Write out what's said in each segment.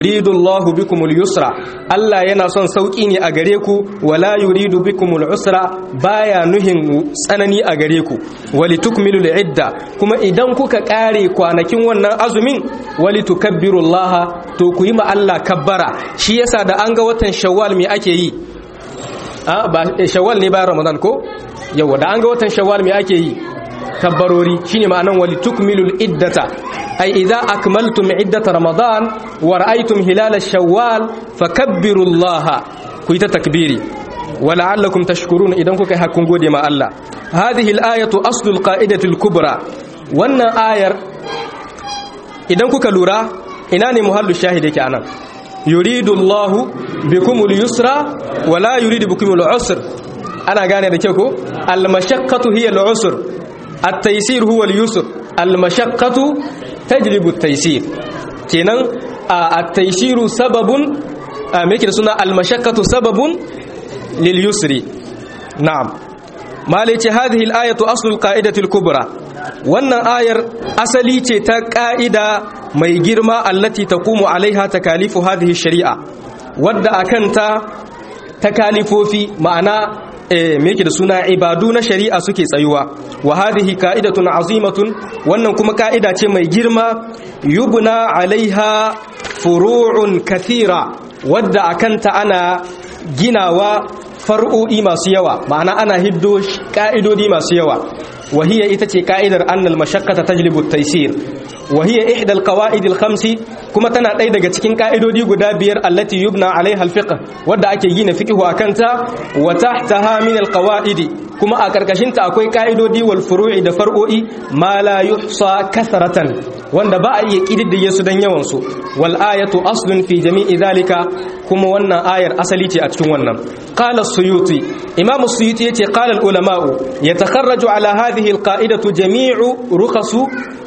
yuridu Allahu bikumul yusra Allah yana son sauki ne a gare ku wala yuridu bikumul usra baya nuhin tsanani a gare ku walitukmilul idda kuma idan kuka kare kwanakin wannan azumin walitukabbirullaha to ku yi ma Allah kabbara shi yasa da an ga watan shawwal me ake yi a ba shawwal ne bayan ramadan ko yawa da an ga watan shawwal me ake yi kabbarori shine ma'anan walitukmilul iddata ay idza akmaltum iddata ramadan wa ra'aytum hilal shawwal fakabbirullaha ku ta takbiri wa la'allakum tashkurun idan kuka yi hakkun gode ma Allah hadhihi al-ayatu aslul qa'idati al-kubra wannan ayar idan kuka lura ina ne muhallu shahid yake anan yuridu Allahu bikumul yusra wa la yuridu bikumul usr ana gane da kyau ko al-mashaqqatu hiya al-usr at-taysir huwa al-yusr al-mashaqqatu tajlibu at-taysir kenan at-taysiru sababun me yake da suna al-mashaqqatu sababun lil yusri na'am malai ce hadhihi al-ayatu aslul qa'idati al-kubra wannan ayar asali ce ta ka'ida mai girma allati taqumu alaiha takalifu hadhihi shari'a wadda akanta takalifofi ma'ana me yake da suna ibadu na shari'a suke tsayuwa wa hadhihi ka'idatun azimatun wannan kuma ka'ida ce mai girma yubna alaiha furu'un kathira wadda akanta ana ginawa far'o'i masu yawa ma'ana ana hiddo ka'idodi masu yawa وهي إتتي كائدر أن المشقة تجلب التيسير وهي إحدى القواعد الخمس كما تنا ɗaya daga cikin ka'idodi guda biyar allati yubna alaiha alfiqh wadda ake gina fiqhu akanta wa tahtaha min alqawaid kuma a karkashin ta akwai ka'idodi wal furu'i da far'o'i ma la yuhsa kasratan wanda ba a iya kididdige su dan yawan su wal ayatu aslun fi jami'i zalika kuma wannan ayar asali ce a cikin wannan qala as-suyuti imam as-suyuti yace qala al-ulama'u yatakharraju ala hadhihi al-qa'idatu jami'u rukhasu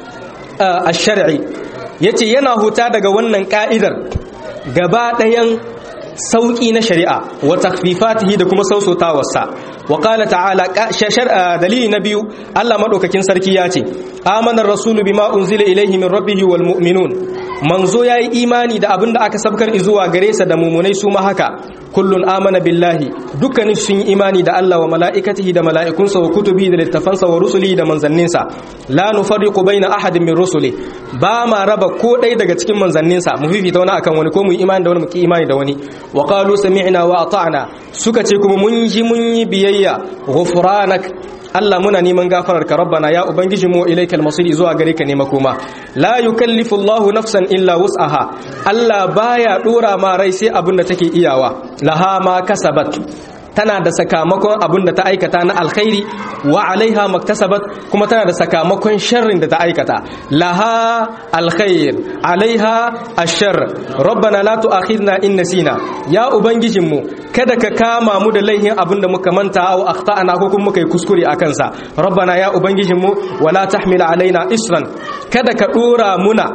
ash-shar'i yace yana huta daga wannan ka'idar gaba ɗayan sauƙi na shari'a wa takfifatihi da kuma sausotawarsa wa qala ta'ala dalili na biyu Allah madaukakin sarki ya ce amanar rasulu bima unzila ilaihi min rabbih wal mu'minun manzo yayi imani da abinda aka sabkar zuwa gare sa da mumunai su ma haka kullun amana billahi dukkanin sun yi imani da Allah wa mala'ikatihi da mala'ikunsa wa kutubihi da littafansa wa rusulihi da manzanninsa la nufarriqu baina ahadin min rusuli ba ma raba ko ɗaya daga cikin manzanninsa mu fifita wani akan wani ko mu yi imani da wani mu ki imani da wani wa qalu sami'na wa ata'na suka ce kuma mun ji mun yi biyayya ghufranak Allah muna neman gafarar ka rabbana ya ubangiji mu ilaikal masir zuwa gare ka ne makoma la yukallifu Allahu nafsan illa wus'aha Allah baya dora ma rai sai abin da take iyawa laha ma kasabat tana da sakamakon abin da ta aikata na alkhairi wa alaiha maktasabat kuma tana da sakamakon sharrin da ta aikata laha alkhair alaiha ashar rabbana la tu'akhidna in nasina ya ubangijinmu kada ka kama mu da laihin abin da muka manta aw akhtana ko kuma muka yi kuskure akan sa rabbana ya ubangijinmu wala tahmil alaina isran kada ka dora muna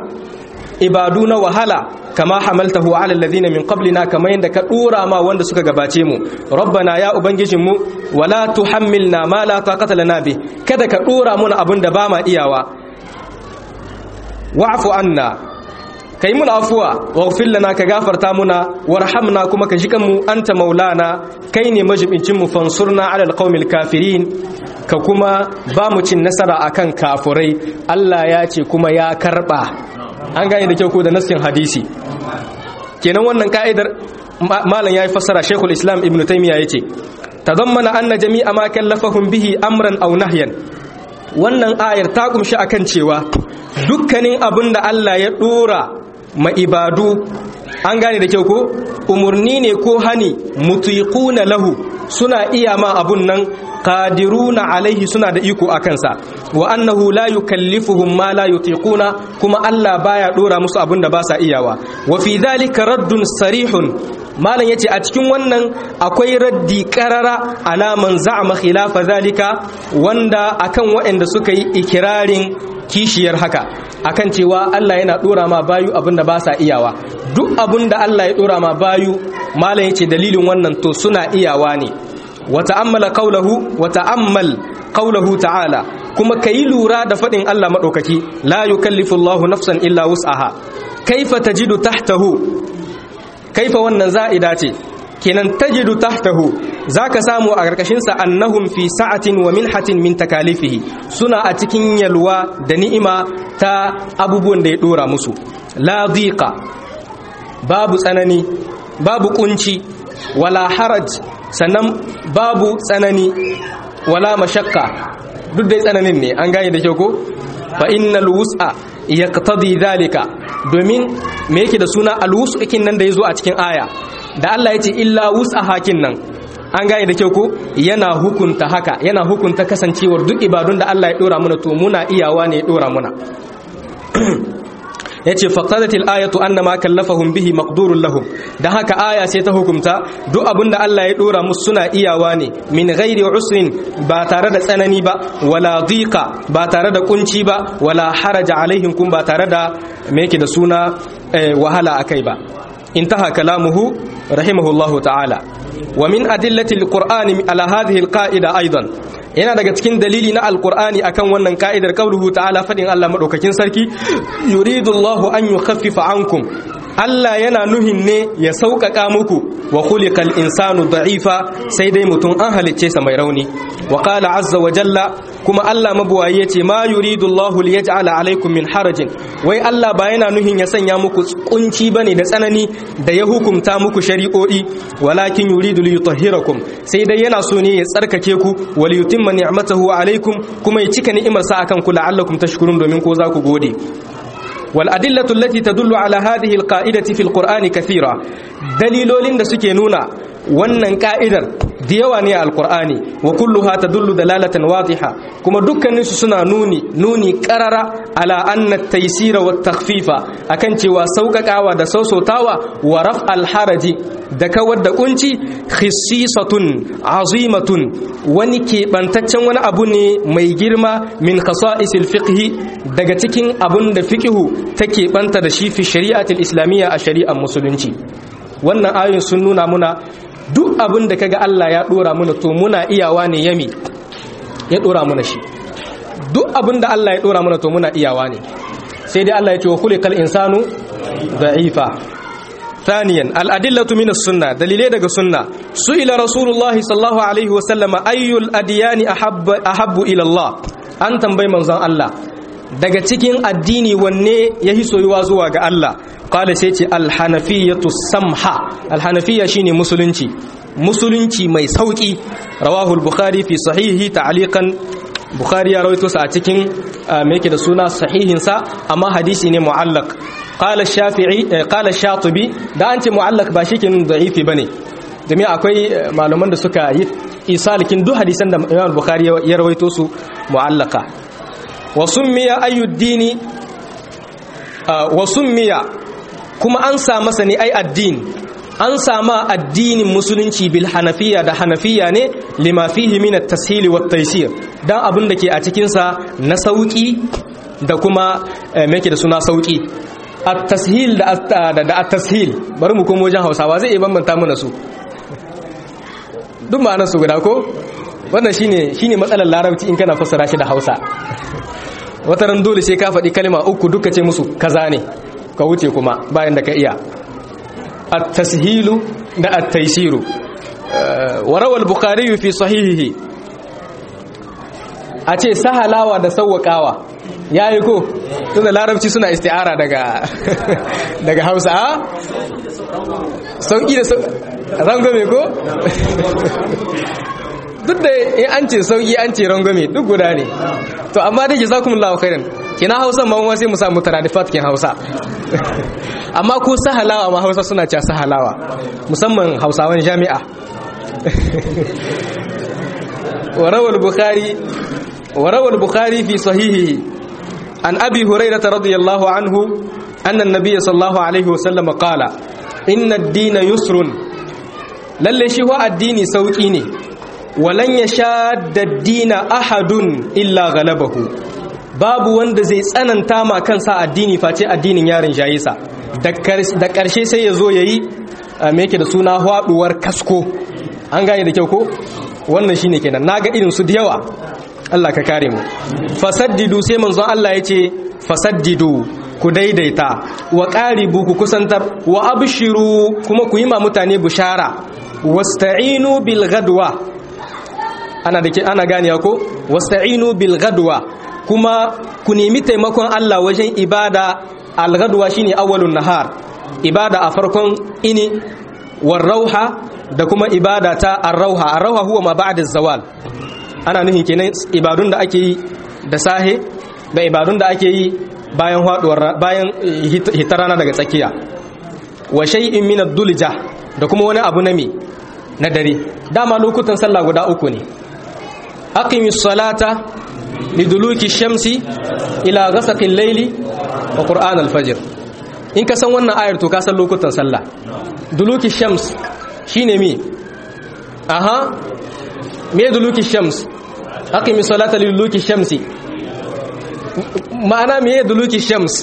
ibadu na wahala kama hamaltahu ala alladhina min qablina kama yanda ka dora ma wanda suka gabace mu rabbana ya ubangijin mu wala tuhammilna ma la taqata lana bi kada ka dora muna abin da ba ma iyawa wa'fu anna kai mun afuwa waghfir lana ka gafarta muna warhamna kuma ka jikan mu anta maulana kai ne majibincin mu fansurna ala alqaumil kafirin ka kuma ba mu cin nasara akan kafurai Allah ya ce kuma ya karba an gane da kyau ko da nassin hadisi kenan wannan ka'idar malam yayi fassara Sheikhul Islam Ibn Taymiyyah yace tadammana anna jami'a ma kallafahum bihi amran aw nahyan wannan ayar ta kumshi akan cewa dukkanin abin da Allah ya dora ma ibadu an gane da kyau ko umurni ne ko hani mutiquna lahu suna iya ma abun nan qadiruna alaihi suna da iko akan sa wa annahu la yukallifuhum ma la yutiquna kuma Allah baya dora musu abin da ba sa iyawa wa fi dhalika raddun sarihun malam yace a cikin wannan akwai raddi karara ala man za'ama khilafa zalika wanda akan waɗanda suka yi ikirarin kishiyar haka akan cewa Allah yana dora ma bayu abinda ba sa iyawa duk abinda Allah ya dora ma bayu malam yace dalilin wannan to suna iyawa ne wa ta'ammala qawluhu wa ta'ammal qawluhu ta'ala kuma kayi lura da fadin Allah madaukaki la yukallifu Allahu nafsan illa wus'aha kaifa tajidu tahtahu kaifa wannan za'ida ce kenan tajidu tahtahu zaka samu a karkashin sa annahum fi sa'atin wa minhatin min takalifihi suna a cikin yalwa da ni'ima ta abubuwan da ya dora musu la dhiqa babu tsanani babu kunci wala haraj sannan babu tsanani wala mashakka duk dai tsananin ne an gane da kyau ko fa innal wus'a yaqtadi dhalika domin me yake da suna alwus'u kin nan da yazo a cikin aya da Allah ya ce illa wus'a hakin nan an gane da kyau ko yana hukunta haka yana hukunta kasancewar duk ibadun da Allah ya dora muna to muna iyawa ne ya dora muna yace faqadatil ayatu annama kallafahum bihi maqdurun lahum dan haka aya sai ta hukumta duk abinda Allah ya dora musu suna iyawa ne min ghairi usrin ba tare da tsanani ba wala dhiqa ba tare da kunci ba wala haraja alaihim kun ba tare da me yake da suna wahala akai ba intaha kalamuhu rahimahullahu ta'ala wa min adillati alqur'ani ala hadhihi alqa'ida aidan yana daga cikin dalili na alkur'ani akan wannan ka'idar kauluhu ta'ala fadin Allah madaukakin sarki yuridullahu an yukhaffifa ankum Allah yana nuhin ne ya sauƙaƙa muku wa khuliqal insanu da'ifa sai dai mutum an halicce sa mai rauni wa qala azza wa jalla kuma Allah mabuwayi yace ma yuridullahu liyaj'ala alaikum min harajin wai Allah ba yana nuhin ya sanya muku kunci bane da tsanani da ya hukumta muku shari'o'i walakin yuridu liyutahhirakum sai dai yana so ne ya tsarkake ku wal yutimma ni'matahu alaikum kuma ya cika ni'imarsa akan ku la'allakum tashkurun domin ko za ku gode والأدلة التي تدل على هذه القائدة في القرآن كثيرة دليلولين da suke nuna wannan ka'idar da yawa ne a alkur'ani wa kulluha tadullu dalalatan wadiha kuma dukkanin su suna nuni nuni qarara ala anna at-taysira wa takhfifa akan cewa sauƙaƙawa da sausautawa wa raf'al haraji da kawar da kunci khissisatun azimatun wani keɓantaccen wani abu ne mai girma min khasa'isil fiqhi daga cikin abun da fiqhu take banta da shi fi shari'atul islamiyya a shari'ar musulunci wannan ayoyin sun nuna muna duk abin da kaga Allah ya dora muna to muna iyawa ne yami ya dora muna shi duk abin da Allah ya dora muna to muna iyawa ne sai dai Allah ya ce wa khuliqal insanu da'ifa ثانيا الأدلة من السنة دليل دغ سنة سئل رسول الله صلى الله عليه وسلم أي الأديان أحب أحب إلى الله أن تنبي منزان الله daga cikin addini wanne ya hi soyuwa zuwa ga Allah qala sai ce alhanafiyatu samha alhanafiya shine musulunci musulunci mai sauki rawahu al-bukhari fi sahihi ta'liqan bukhari ya rawaito sa a cikin me yake da suna sahihin sa amma hadisi ne mu'allaq qala shafi'i qala shatibi da an ce mu'allaq ba shikin da'ifi bane domin akwai malaman da suka yi isalikin duk hadisan da Imam Bukhari ya rawaito su mu'allaqa wa summiya ayyuddini wa summiya kuma an sa masa ne ai addini an sama addinin musulunci bil hanafiya da hanafiya ne lima fihi min at-tashil wa at-taysir dan abin da ke a cikin sa na sauki da kuma me yake da suna sauki at-tashil da da at-tashil bari mu komo wajen Hausawa zai iya bambanta mana su duk ma'anar su guda ko wannan shine shine matsalar larabci in kana fassara shi da Hausa wata ran dole sai ka faɗi kalma uku duka ce musu kaza ne ka wuce kuma bayan da ka iya at-tashilu da at-taysiru wa rawa al-bukhari fi sahihihi a ce sahalawa da sawwakawa yayi ko tunda larabci suna isti'ara daga daga Hausa a sauki da rangame ko duk da in an ce sauki an ce rangame duk guda ne to amma da jazakumullahu khairan kina Hausa ma wani sai mu samu taradifat kin Hausa amma ko sahalawa ma Hausa suna cewa sahalawa musamman Hausawan jami'a وروى البخاري وروى البخاري في صحيحه عن أبي هريرة رضي الله عنه أن النبي صلى الله عليه وسلم قال إن الدين يسر للي شهو الدين سوكيني ولن يشاد الدين أحد إلا غلبه babu wanda zai tsananta ma kansa addini face addinin yarin jayisa da ƙarshe sai ya zo ya yi me yake da suna haɗuwar kasko an gane da kyau ko wannan shine kenan naga irin su da yawa Allah ka kare mu fasaddidu sai manzon Allah yace fasaddidu ku daidaita wa qaribu ku kusantar wa abshiru kuma ku yi ma mutane bushara wasta'inu bil ghadwa ana da ana gane ko wasta'inu bil ghadwa kuma ku nemi taimakon Allah wajen ibada al ghadwa shine awwalun nahar ibada a farkon ini war rauha da kuma ibada ta ar-rauha ar-rauha huwa ma ba'da zawal ana nufin kenan ibadun da ake yi da sahe da ibadun da ake yi bayan haduwar bayan hitarana daga tsakiya wa shay'in min ad-dulja da kuma wani abu na me na dare dama lokutan sallah guda uku ne aqimis salata liduluki shamsi ila ghasaqil layli wa qur'an al-fajr in ka san wannan ayar to ka san lokutan sallah duluki shams shine me aha me duluki shams aqimi salata liduluki shamsi ma'ana me duluki shams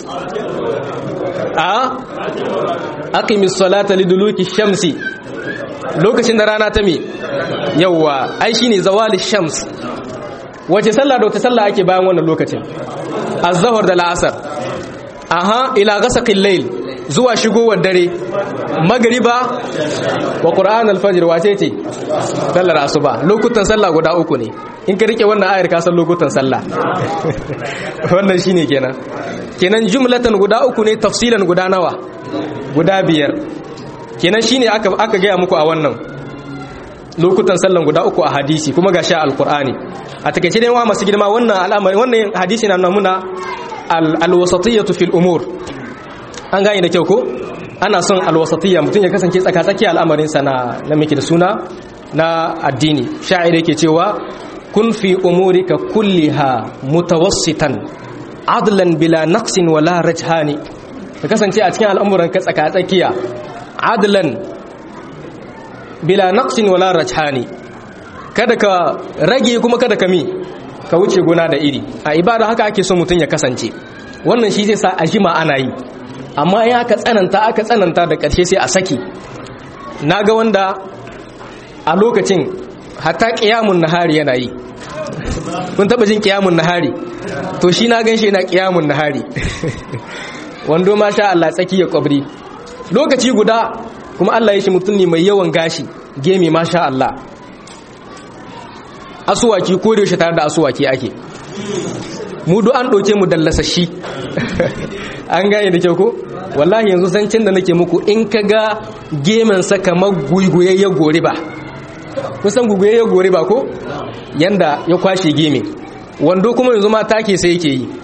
a aqimi salata liduluki shamsi lokacin da rana ta me yawa ai shine zawali shams wace sallah da wace sallah ake bayan wannan lokacin az-zuhr da al-asr aha ila ghasaqil layl zuwa shigowar dare magriba wa qur'an al-fajr wace ce sallar asuba lokutan sallah guda uku ne in ka rike wannan ayar ka san lokutan sallah wannan shine kenan kenan jumlatan guda uku ne tafsilan guda nawa guda biyar kenan shine aka aka ga muku a wannan lokutan sallan guda uku a hadisi kuma ga sha alqur'ani a takeice dai wa masu girma wannan al'amari wannan hadisi na nuna alwasatiyatu fil umur an gane da kyau ko ana son alwasatiyya mutum ya kasance tsaka-tsaki al'amarin sa na na miki da suna na addini sha'ir yake cewa kun fi umurika kulliha mutawassitan adlan bila naqsin wala rajhani ka kasance a cikin al'amuran ka tsaka-tsakiya adlan bila naqsin wala rajhani kada ka rage kuma kada ka mi ka wuce gona da iri a ibada haka ake so mutum ya kasance wannan shi zai sa a jima ana yi amma ya aka tsananta aka tsananta da ƙarshe sai a saki na ga wanda a lokacin hatta ƙiyamun nahari yana yi kun taɓa jin ƙiyamun nahari to shi na gan shi yana ƙiyamun nahari wando ma sha Allah tsaki ya kwabri lokaci guda kuma Allah ya shi mutum ne mai yawan gashi gemi ma sha Allah asuwaki ko da yaushe tare da asuwaki ake mu duk an ɗauke mu dallasashi an gane da kyau ko wallahi yanzu zancen da nake muku in ka ga gemen sa kamar guiguyayyar gori ba kusan guiguyayyar gori ba ko yanda ya kwashe geme wando kuma yanzu ma take sai yake yi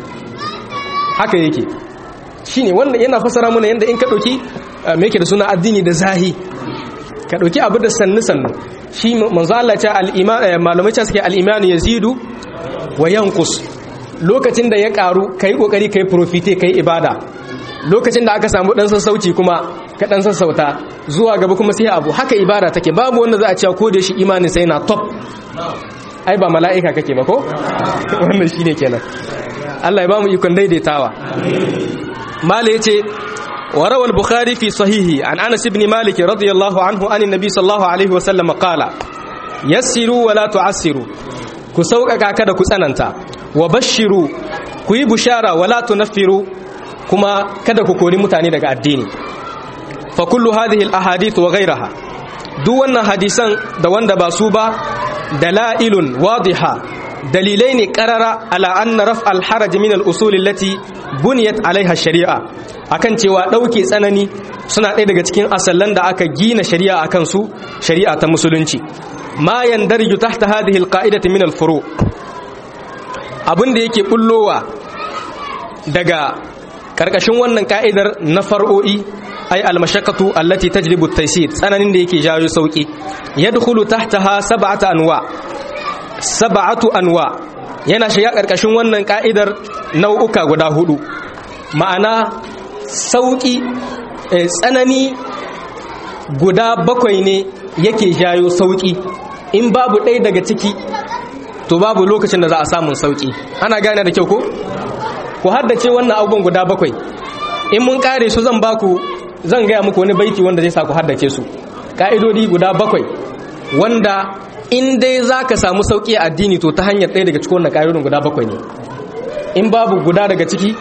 haka yake shine wannan yana fasara mana yanda in ka ɗauki me yake da suna addini da zahi ka ɗauki abu da sannu sannu shi manzo Allah ce al-iman malamai ce suke al-iman yazidu wa yanqus lokacin da ya karu kai kokari kai profite kai ibada lokacin da aka samu dan sassauci kuma ka dan sassauta zuwa gaba kuma sai abu haka ibada take babu wanda za a cewa ko da shi imanin sai na top ai ba mala'ika kake ba ko wannan shine kenan Allah ya ba mu ikon daidaitawa mala yace وروى البخاري في صحيحه عن انس بن مالك رضي الله عنه عن النبي صلى الله عليه وسلم قال يسروا ولا تعسروا كسوقك kada ku tsananta wa bashiru ku yi bushara wala tunaffiru kuma kada ku kori mutane daga addini fa kullu hadhihi al ahadith wa ghayraha duk wannan hadisan da wanda ba su ba dalailun wadiha dalilai ne karara ala anna raf al haraj min al usul allati buniyat alaiha shari'a akan cewa ɗauke tsanani suna ɗaya daga cikin asallan da aka gina shari'a akan su shari'a ta musulunci ma yandarju tahta hadhihi alqa'idati min alfuru abin da yake bullowa daga karkashin wannan ka'idar na far'o'i ay almashaqqatu allati tajlibu at-taysir tsananin da yake jawo sauki yadkhulu tahtaha sab'atu anwa sab'atu anwa yana shiga karkashin wannan ka'idar nau'uka guda hudu ma'ana sauƙi tsanani guda bakwai ne yake jayo sauƙi in babu ɗaya daga ciki to babu lokacin da za a samun sauƙi ana gane da kyau ko ku haddace wannan abubuwan guda bakwai in mun kare su zan baku zan gaya muku wani baiti wanda zai sa ku haddace su ka'idodi guda bakwai wanda in dai za ka samu sauƙi a addini to ta hanyar ɗaya daga cikin wannan ƙa'idodin guda bakwai ne in babu guda daga ciki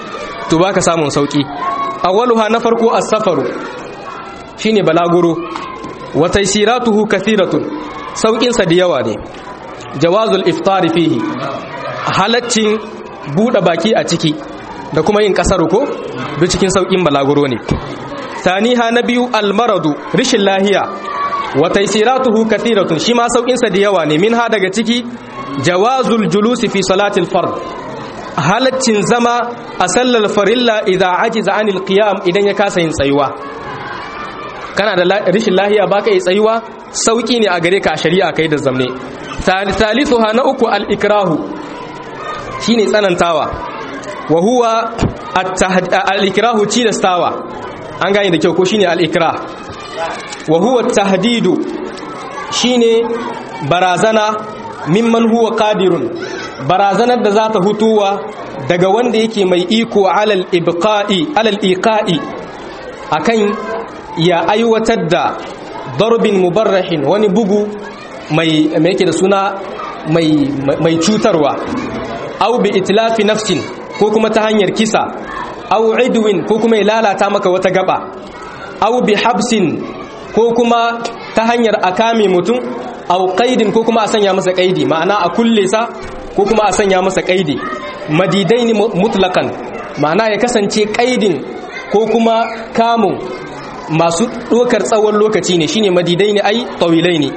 to baka samun sauki awwaluha na farko as-safaru shine balaguro wa taysiratuhu kathiratun saukin sa da yawa ne jawazul iftar fihi halaccin bude baki a ciki da kuma yin kasar ko duk cikin saukin balaguro ne taniha na biyu almaradu rishin lahiya wa taysiratuhu kathiratun shi ma saukin sa da yawa ne minha daga ciki jawazul julusi fi salatil fard halaccin zama a sallar farilla idan ajiza anil qiyam idan ya kasa yin tsayuwa kana da rishin lahiya baka yi tsayuwa sauki ne a gare ka a shari'a kai da zamne thalithuha na uku al ikrahu shine tsanantawa wa huwa al ikrahu tilastawa an gane da kyau ko shine al ikrah wa huwa tahdidu shine barazana mimman huwa qadirun barazanar da za ta hutuwa daga wanda yake mai iko alal ibqa'i alal iqa'i akan ya aiwatar da darbin mubarrahin wani bugu mai mai yake da suna mai mai cutarwa aw bi itlafi nafsin ko kuma ta hanyar kisa aw idwin ko kuma ya lalata maka wata gaba aw bi habsin ko kuma ta hanyar akame mutum aw qaidin ko kuma a sanya masa qaidi ma'ana a kulle sa ko kuma a sanya masa kaidi madidaini mutlakan ma'ana ya kasance kaidin ko kuma kamun masu ɗokar tsawon lokaci ne shine madidaini ai tawilaini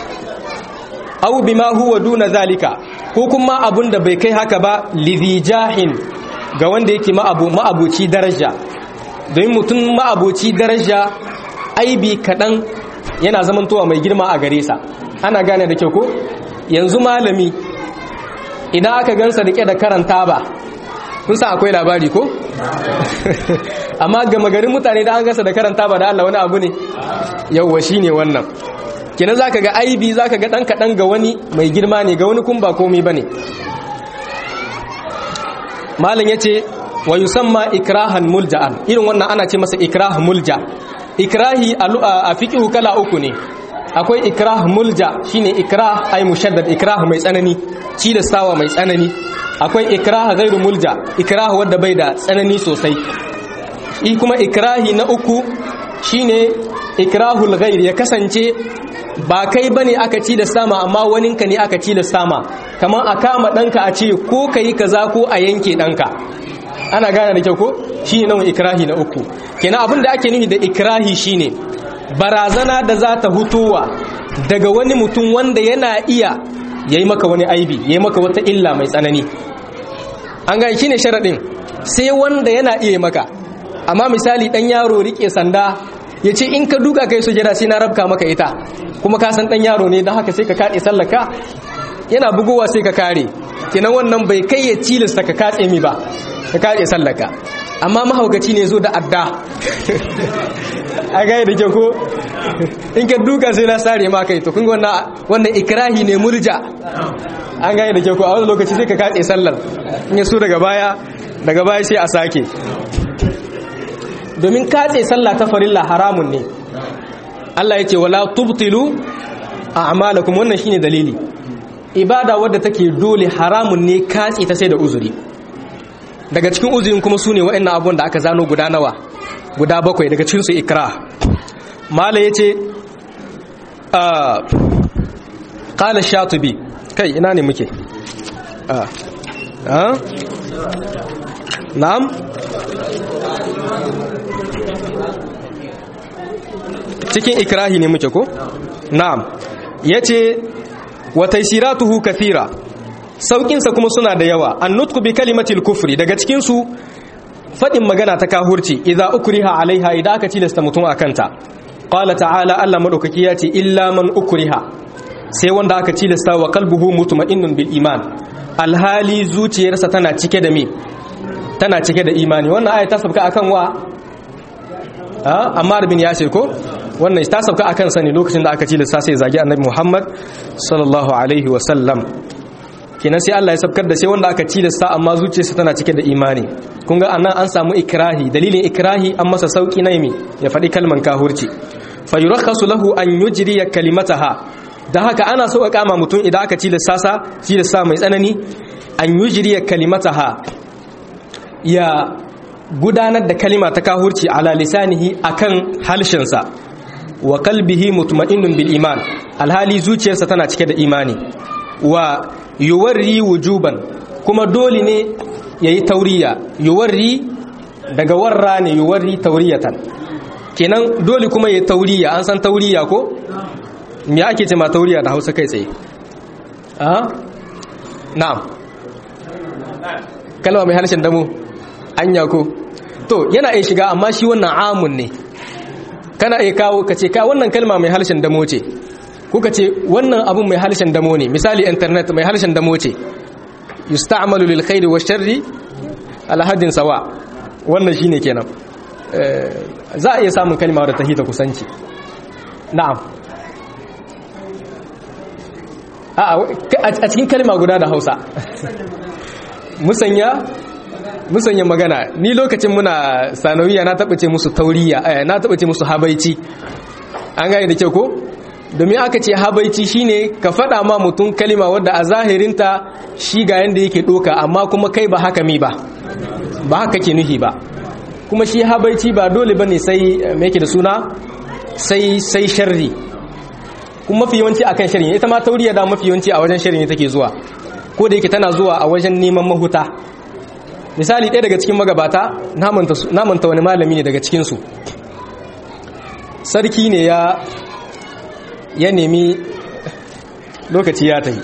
aw bima huwa duna zalika ko kuma abun da bai kai haka ba lidhijahin ga wanda yake ma'abu ma'abuci daraja don mutum ma'abuci daraja aibi kaɗan yana zamantowa mai girma a gare sa ana gane da kyau ko yanzu malami idan aka gansa rike da karanta ba kun san akwai labari ko amma gama garin mutane da an gansa da karanta ba da Allah wani abu ne yauwa shine wannan kenan zaka ga aibi zaka ga dan kadan ga wani mai girma ne ga wani kun ba komai bane malam yace wa yusamma ikrahan mulja'an irin wannan ana ce masa ikrah mulja ikrahi a fiqhu kala uku ne akwai ikrah mulja shine ikrah ay mushaddad ikrah mai tsanani cilastawa mai tsanani akwai ikrah ghairu mulja ikrah wanda bai da tsanani sosai i kuma ikrahi na uku shine ikrahul ghair ya kasance ba kai bane aka cilasta ma amma waninka ne aka cilasta ma kamar a kama danka a ce ko kai kaza ko a yanke danka ana gane da kyau ko shine nan ikrahi na uku kenan abin da ake nufi da ikrahi shine barazana da za ta hutowa daga wani mutum wanda yana iya ya yi maka wani aibi ya yi maka wata illa mai tsanani an gani shi ne sharaɗin sai wanda yana iya maka amma misali ɗan yaro riƙe sanda ya ce in ka duka kai sujada sai na rabka maka ita kuma ka san ɗan yaro ne don haka sai ka kaɗe sallaka yana bugowa sai ka kare kenan wannan bai kai ya cilasta ka katse mi ba ka kaɗe sallaka amma mahaukaci ne zo da adda a gaya da kyau ko in ka duka sai na sare ma kai to kun wannan ikrahi ne murja an gaya da kyau ko a wani lokaci sai ka katse sallar in ya so daga baya daga baya sai a sake domin katse sallah ta farilla haramun ne Allah ya ce wala tubtilu a'malakum wannan shine dalili ibada wadda take dole haramun ne katse ta sai da uzuri daga cikin uzurin kuma su ne wa'annan abubuwan da aka zano guda nawa guda bakwai daga cikin su ikra mala yace qala shatibi kai ina ne muke ah na'am cikin ikrahi ne muke ko na'am yace wa taysiratuhu kathira saukinsa kuma suna da yawa an nutku bi kalimatil kufri daga cikin su fadin magana ta kahurci idza ukriha alaiha idan aka tilasta mutum akanta qala ta'ala Allah madaukaki ya ce illa man ukriha sai wanda aka tilasta wa qalbuhu mutma'innun bil iman alhali zuciyarsa tana cike da me tana cike da imani wannan aya ta sabka akan wa Ammar bin Yasir ko wannan ta sabka akan sa ne lokacin da aka tilasta sai zagi Annabi Muhammad sallallahu alaihi wa sallam kenan sai Allah ya sabkar da sai wanda aka tilasta amma zuciyarsa tana cike da imani kun ga anan an samu ikrahi dalilin ikrahi an masa sauki na yimi ya faɗi kalman kahurci fa yurakhasu lahu an yujriya kalimataha da haka ana so a kama mutum idan aka tilasta sa tilasta mai tsanani an yujriya kalimataha ya gudanar da kalima ta kahurci ala lisanihi akan halshensa wa kalbihi mutma'innun bil iman alhali zuciyarsa tana cike da imani wa yuwarri wujuban kuma dole ne yayi tauriya yuwarri daga warra ne yuwarri tauriyatan kenan dole kuma yayi tauriya an san tauriya ko me ake ce ma tauriya da Hausa kai tsaye a na'am kalma mai harshen damu anya ko to yana iya shiga amma shi wannan amun ne kana iya kawo ka ce ka wannan kalma mai harshen damo ce kuka ce wannan abun mai harshen damo ne misali internet mai harshen damo ce yusta'malu lil khairi wa sharri ala haddin sawa wannan shine kenan za a iya samun kalma da tahita kusanci na'am a cikin kalma guda da Hausa musanya musanya magana ni lokacin muna sanawiya na taɓa ce musu tauriya na taɓa ce musu habaici an gane da kyau ko domin aka ce habaici shine ka faɗa ma mutum kalima wadda a zahirinta shi ga yanda yake ɗoka amma kuma kai ba haka mi ba ba haka ke nuhi ba kuma shi habaici ba dole bane sai me yake da suna sai sai sharri kuma mafi yawanci akan sharri ita ma tauriya da mafi yawanci a wajen sharri take zuwa ko da yake tana zuwa a wajen neman mahuta misali ɗaya daga cikin magabata namanta wani malami ne daga cikinsu sarki ne ya ya nemi lokaci ya tafi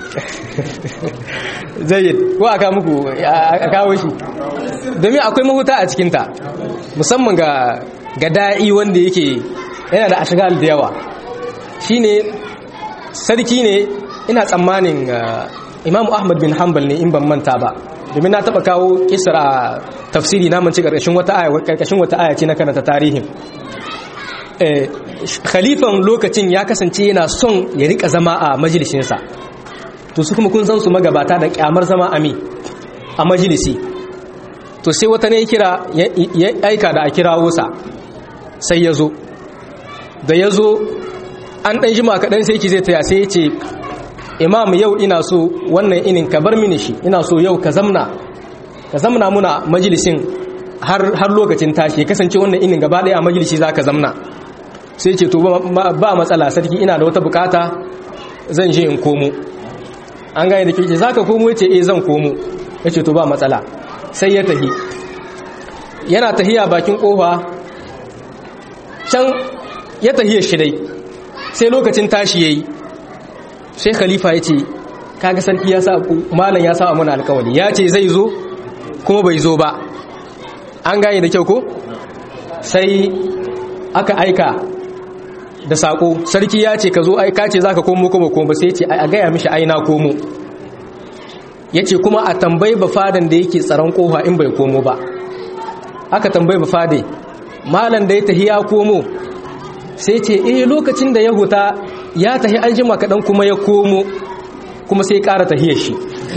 zai ko aka muku a kawo shi domin akwai mahuta a cikinta musamman ga ga da'i wanda yake yana da ashigal da yawa shine sarki ne ina tsammanin imamu ahmad bin hanbal ne in ban manta ba domin na taba kawo kisra tafsiri na manci karkashin wata aya karkashin wata aya ce na karanta tarihin eh khalifan lokacin ya kasance yana son ya rika zama a majalisinsa to su kuma kun san su magabata da kyamar zama ami a majalisi to sai wata ne kira ya aika da a kirawo sa sai ya zo da ya zo an ɗan jima kaɗan sai ki zai taya sai ya ce imam yau ina so wannan inin ka bar mini shi ina so yau ka zamna ka zamna muna majalisin har har lokacin tashi ya kasance wannan inin gaba daya a majalisi zaka zamna sai ce to ba matsala sarki ina da wata bukata zan je in komo an gane da kike zaka komo yace eh zan komo yace to ba matsala sai ya tahi yana tahiya bakin kofa can ya tahiya shi dai sai lokacin tashi yayi sai khalifa ya ce kaga sarki ya sa malam ya sa mana alkawari ya ce zai zo kuma bai zo ba an gane da kyau ko sai aka aika da sako sarki ya ce ka zo aika ce zaka komo kuma komo sai ce a gaya mishi aina komo yace kuma a tambayi bafadan da yake tsaron kofa in bai komo ba aka tambayi bafade malam da ya tahi ya komo sai ce eh lokacin da ya huta ya tahi an jima kaɗan kuma ya komo kuma sai ƙara tahiyar shi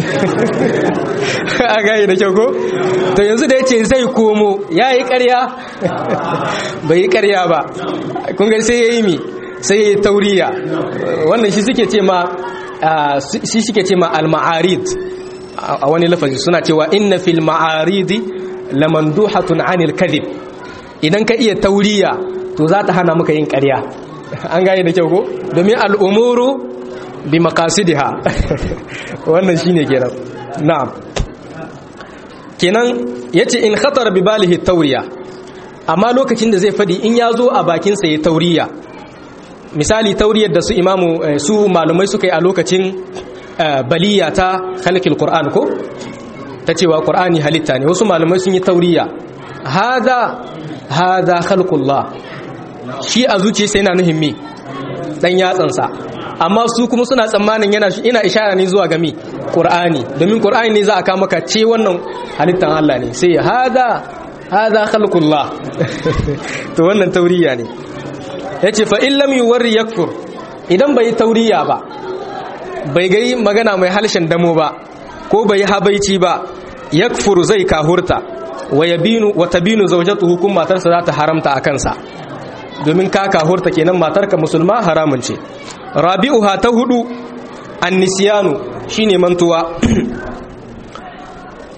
a gaya da kyau ko? to yanzu da ya ce zai komo ya yi ƙarya bai yi ƙarya ba kungar sai ya yi mi sai ya yi tauriya wannan shi suke ce ma shi suke ce ma al-ma'arid a wani lafazi suna cewa inna fil ma'aridi lamanduhatun anil kadhib idan ka iya tauriya to za ta hana maka yin ƙarya an gane da kyau ko domin al'umuru bi makasidiha wannan shine kenan na'am kenan yace in khatar bi balihi tauriya amma lokacin da zai fadi in ya zo a bakin sa ya tauriya misali tauriyar da su imamu su malumai suka yi a lokacin baliya ta khalqil qur'an ko ta cewa qur'ani halitta ne wasu malumai sun yi tauriya hada hada khalqullah shi a zuciyarsa yana nuhin mi dan yatsansa amma su kuma suna tsammanin yana ina ishara ne zuwa ga mi qur'ani domin qur'ani ne za a kama ka ce wannan halittan Allah ne sai hada hada khalqullah to wannan tauriya ne yace fa in lam yuwarri yakfur idan bai tauriya ba bai ga magana mai halshen damo ba ko bai habaici ba yakfur zai kahurta wa yabinu wa tabinu zawjatuhu kun matarsa za ta haramta a kansa domin ka kahurta kenan matarka musulma haramun ce rabi'uha ta hudu annisyanu shine mantuwa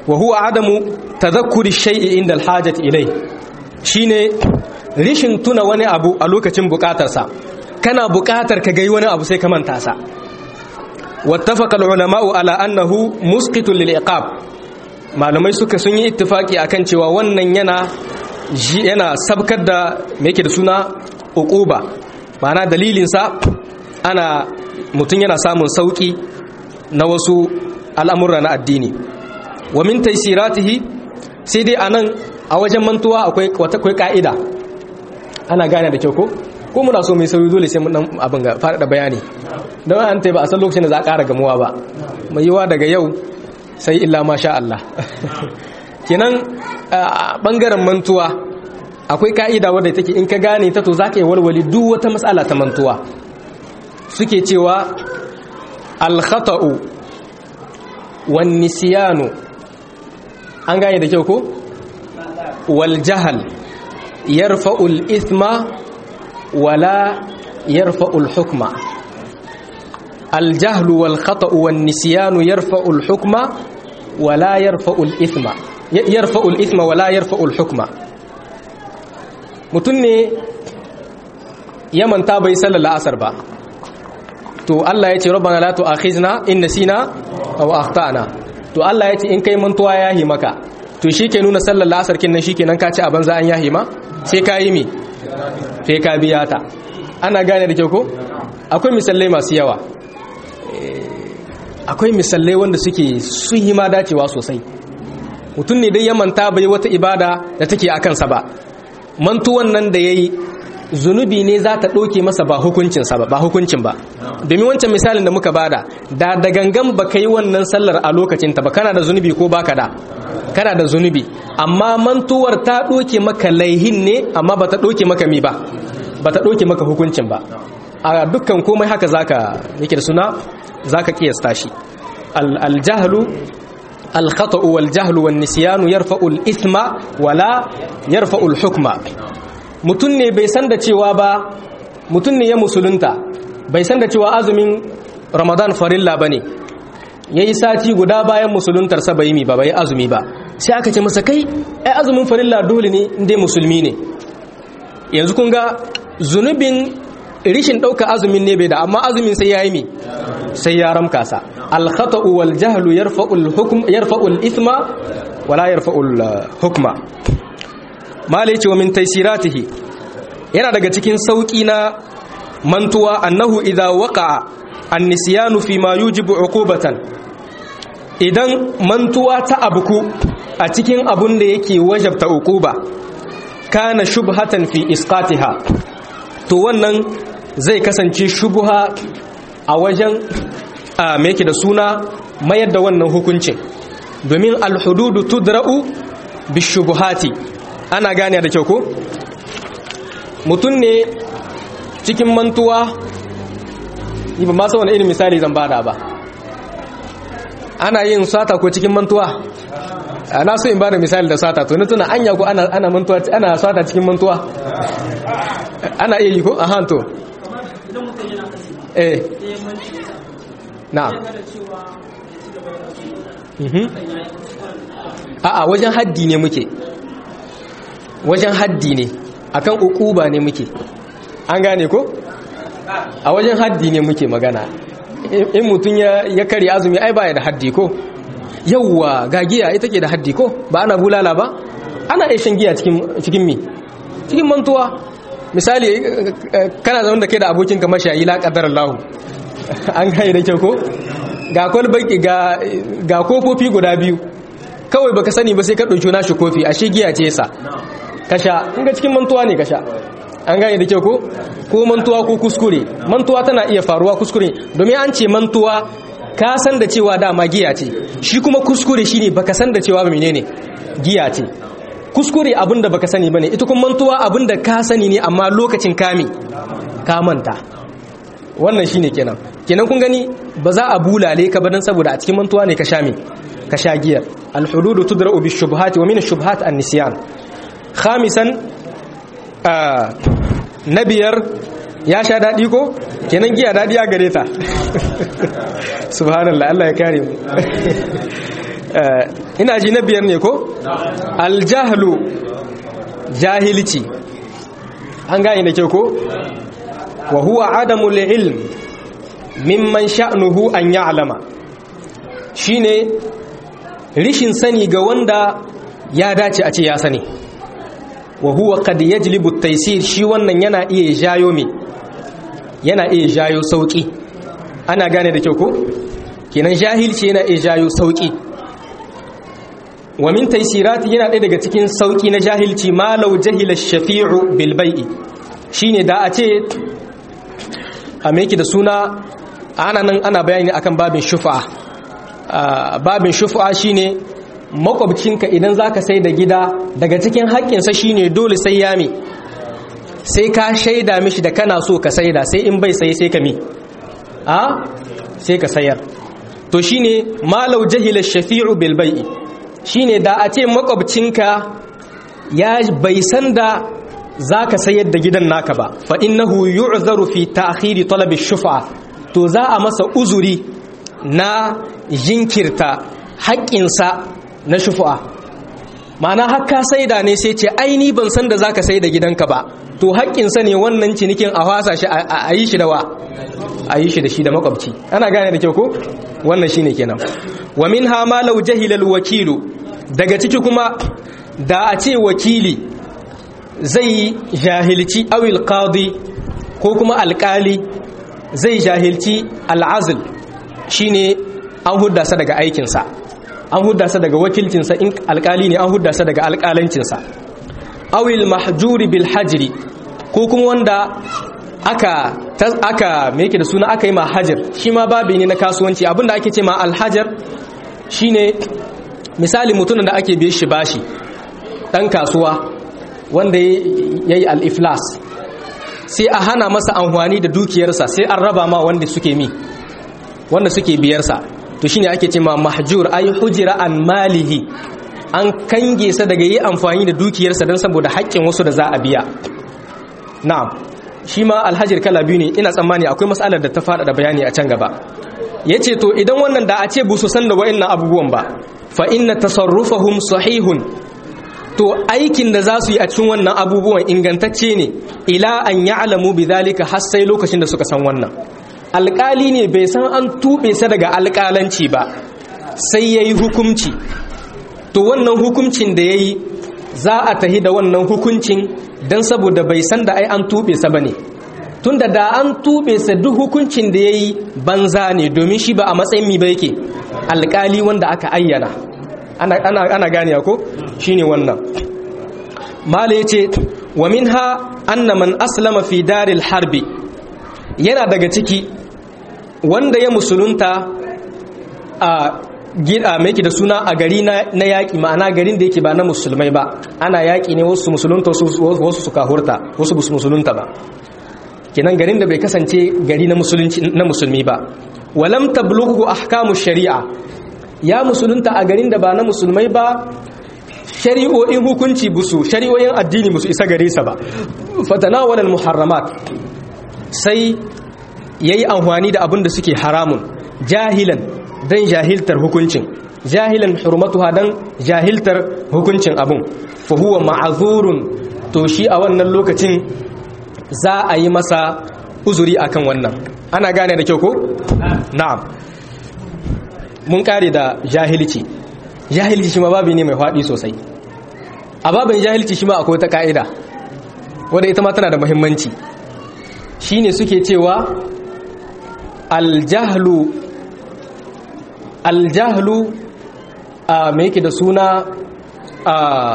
wa huwa adamu tadhakkuri shay'i inda alhajati ilai shine rishin tuna wani abu a lokacin bukatarsa kana bukatar ka gai wani abu sai ka manta sa wattafaqa ulama'u ala annahu musqitun lil iqab malamai suka sun yi ittifaki akan cewa wannan yana yana sabkar da me yake da suna uquba ma'ana dalilin sa ana mutun yana samun sauki na wasu al'amura na addini wa min taysiratihi sai dai anan a wajen mantuwa akwai akwai ka'ida ana gane da kyau ko ko muna so mai sauyi dole sai mun dan abin ga fara da bayani don an tai ba a san lokacin da za a ƙara gamuwa ba mai yiwa daga yau sai illa masha Allah kenan bangaren mantuwa akwai ka'ida wadda take in ka gane ta to zaka yi walwali duk wata matsala ta mantuwa suke cewa al-khata'u wan nisyanu an gane da kyau ko wal jahal yarfa'u al-ithma wala yarfa'u al-hukma الجهل والخطأ والنسيان يرفع الحكم ولا يرفع الإثم يرفع الإثم ولا يرفع الحكم mutum ne ya manta bai sallar la'asar ba to Allah ya ce rabbana la tu'akhizna in nasina aw akhtana to Allah ya ce in kai mantuwa yahi maka to shike nuna sallar la'asar kin nan shikenan ka ci a banza an yahi ma sai ka yi mi sai ka biya ta ana gane da kyau ko akwai misalai masu yawa akwai misalai wanda suke sun yi ma dacewa sosai mutum ne dai ya manta bai wata ibada da take a kansa ba mantuwan nan da ya yi zunubi ne za ta ɗauke masa ba hukuncinsa ba ba hukuncin ba domin wancan misalin da muka bada da da gangan ba ka yi wannan sallar a lokacinta ba kana da zunubi ko baka da kana da zunubi amma mantuwar ta ɗauke maka laihin ne amma ba ta ɗauke maka mi ba ba ta ɗauke maka hukuncin ba a dukkan komai haka zaka yake da suna zaka kiyasta shi al-jahlu al-khata'u wal-jahlu wan-nisyanu yarfa'u al-ithma wala yarfa'u al-hukma mutun ne bai san da cewa ba mutun ne ya musulunta bai san da cewa azumin ramadan farilla bane yayi sati guda bayan musuluntar sa bai mi ba bai azumi ba sai aka ce masa kai ai azumin farilla dole ne indai musulmi ne yanzu kun ga zunubin rishin ɗauka azumin ne bai da amma azumin sai ya yi mi sai ya ramka sa alkhata'u wal jahlu yarfa'ul hukm yarfa'ul ithma wala yarfa'ul hukma malai ce wa min taysiratihi yana daga cikin sauki na mantuwa annahu idza waqa'a an-nisyanu fi ma yujibu uqubatan idan mantuwa ta abuku a cikin abun da yake wajabta uquba kana shubhatan fi isqatiha to wannan zai kasance shubuha a wajen a yake da suna mayar da wannan hukuncin domin alhududu tudra'u bishubuhati ana gane da kyau ko mutum ne cikin mantuwa yi ba masu wani irin misali zan bada ba ana yin sata ko cikin mantuwa ana so in bada misali da sata to ni tuna anya ko ana ana mantuwa ana sata cikin mantuwa ana iya yi ko a hanto eh na a'a wajen haddi ne muke wajen haddi ne akan ukuba ne muke an gane ko a wajen haddi ne muke magana in mutum ya kare azumi ai baya da haddi ko yawwa ga giya ita ke da haddi ko ba ana bulala ba ana iya shan giya cikin mi cikin mantuwa misali kana zama da kai da abokinka mashayi la kadar Allah an gane da kyau ko ga kwalbaki ga kofofi guda biyu kawai baka sani ba sai ka ɗauki nashi kofi ashe giya ce yasa kasha in ga cikin mantuwa ne kasha an gane da kyau ko ko mantuwa ko kuskure mantuwa tana iya faruwa kuskure domin an ce mantuwa ka san da cewa dama giya ce shi kuma kuskure shine baka san da cewa ba menene giya ce kuskure abinda baka sani bane ita kuma mantuwa abinda ka sani ne amma lokacin kame ka manta wannan shine kenan kenan kun gani ba za a bulale ka ba dan saboda a cikin mantuwa ne ka sha me ka sha giyar al-hududu tudra'u bish-shubuhati wa min ash-shubuhat an-nisyan khamisan na biyar ya sha daɗi ko kenan giya daɗi a gare ta subhanallah Allah ya kare mu ina ji na biyar ne ko aljahlu jahilci an gane da kyau ko wa huwa adamul ilm mimman sha'nuhu an ya'lama shine rishin sani ga wanda ya dace a ce ya sani wa huwa qad yajlibu at-taysir shi wannan yana iya jayo me yana iya jayo sauki ana gane da kyau ko kenan jahilci yana iya jayo sauki wa min taysirati yana ɗaya daga cikin sauki na jahilci ma law jahila ash-shafi'u bil bai'i shine da a ce a me da suna ana nan ana bayani akan babin shufa babin shufa shine makwabcinka idan zaka sai da gida daga cikin haƙƙinsa shine dole sai ya mi sai ka shaida mishi da kana so ka saida sai in bai sai sai ka mi a sai ka sayar to shine malau jahila shafi'u bil bai'i shine da a ce makwabcinka ya bai san da zaka sayar da gidan naka ba fa innahu yu'zaru fi ta'khiri talab ash-shuf'a to za a masa uzuri na jinkirta haƙƙinsa na shufu'a ma'ana haka saida ne sai ce aini ban san da zaka saida gidanka ba to haƙƙinsa ne wannan cinikin a fasa shi a yi shi da wa a yi shi da shi da makwabci ana gane da kyau ko wannan shine kenan wa minha ma law jahila wakilu daga ciki kuma da a ce wakili zai jahilci awil qadi ko kuma alƙali zai jahilci al'azl shine an hudda sa daga aikinsa an hudda sa daga wakilcinsa in alkali ne an hudda sa daga alkalancinsa awil mahjuri bil hajri ko kuma wanda aka aka me yake da suna aka yi ma hajar shi ma babi ne na kasuwanci abinda ake ce ma alhajar shine misali mutumin da ake biye shi bashi dan kasuwa wanda yayi al-iflas sai a hana masa amfani da dukiyarsa sai an raba ma wanda suke mi wanda suke biyarsa to shine ake ce ma mahjur ay hujira an malihi an kange sa daga yi amfani da dukiyarsa don saboda haƙƙin wasu da za a biya na'am shi ma alhajir kala biyu ne ina tsammani akwai matsalar da ta fada da bayani a can gaba yace to idan wannan da a ce bu su san da wa'annan abubuwan ba fa inna tasarrufahum sahihun to aikin da za su yi a cikin wannan abubuwan ingantacce ne ila an ya'lamu bidhalika har sai lokacin da suka san wannan alƙali ne bai san an tuɓe sa daga alƙalanci ba sai ya yi hukumci to wannan hukumcin da ya yi za a tahi da wannan hukuncin don saboda bai san da ai an tuɓe sa ba ne tun da da an tuɓe sa duk hukuncin da ya yi banza ne domin shi ba a matsayin mi ba yake alƙali wanda aka ayyana ana, ana, ana gane ko shi ne wannan mala ya ce wa min ha anna man aslama fi daril harbi yana daga ciki wanda ya musulunta a gida mai da suna a gari na yaƙi ma'ana garin da yake ba na musulmai ba ana yaƙi ne wasu musulunta wasu suka hurta wasu musulunta ba kinan garin da bai kasance gari na musulmi ba walam tablughu ahkamu shari'a ya musulunta a garin da ba na musulmai ba shari'o'in hukunci busu shari'o'in addini busu isa gare sa ba fatanawalal muharramat sai ya yi amfani da abin da suke haramun jahilan don jahiltar hukuncin jahilan hurmatuha don jahiltar hukuncin abin fahuwa ma'azurun to shi a wannan lokacin za a yi masa uzuri akan wannan ana gane da kyau ko? na'am mun kare da jahilci jahilci shi ma babi ne mai faɗi sosai a babin jahilci shi ma akwai ta ka'ida wadda ita ma tana da muhimmanci shine suke cewa aljahlu aljahlu a me yake da suna a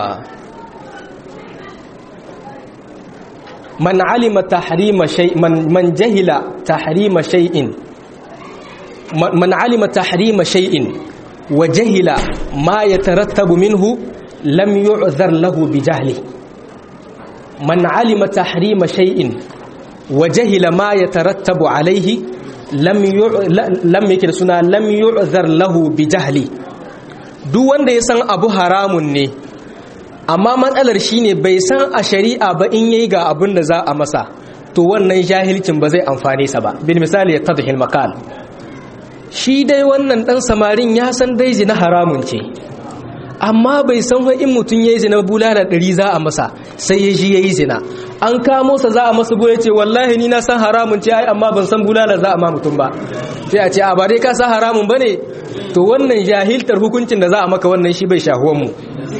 man alima tahrima shay man man jahila tahrima shay'in man alima tahrima shay'in wa jahila ma yatarattabu minhu lam yu'zar lahu bi jahli man alima tahrima shay'in wa jahila ma yatarattabu alayhi lam lam yake da suna lam yu'zar lahu bi jahli duk wanda ya san abu haramun ne amma matsalar shine bai san a shari'a ba in yayi ga abin da za a masa to wannan jahilcin ba zai amfane sa ba bil misali ya tadhil maqal shi dai wannan dan samarin ya san dai zina haramun ce amma bai san wa in mutum ya yi zina bulala ɗari za a masa sai ya ji ya yi zina an kamo sa za a masa bu ya ce wallahi ni na san haramun ce ai amma ban san bulala za a ma mutum ba sai a ce a ba dai ka san haramun ba ne to wannan jahiltar hukuncin da za a maka wannan shi bai shahuwan mu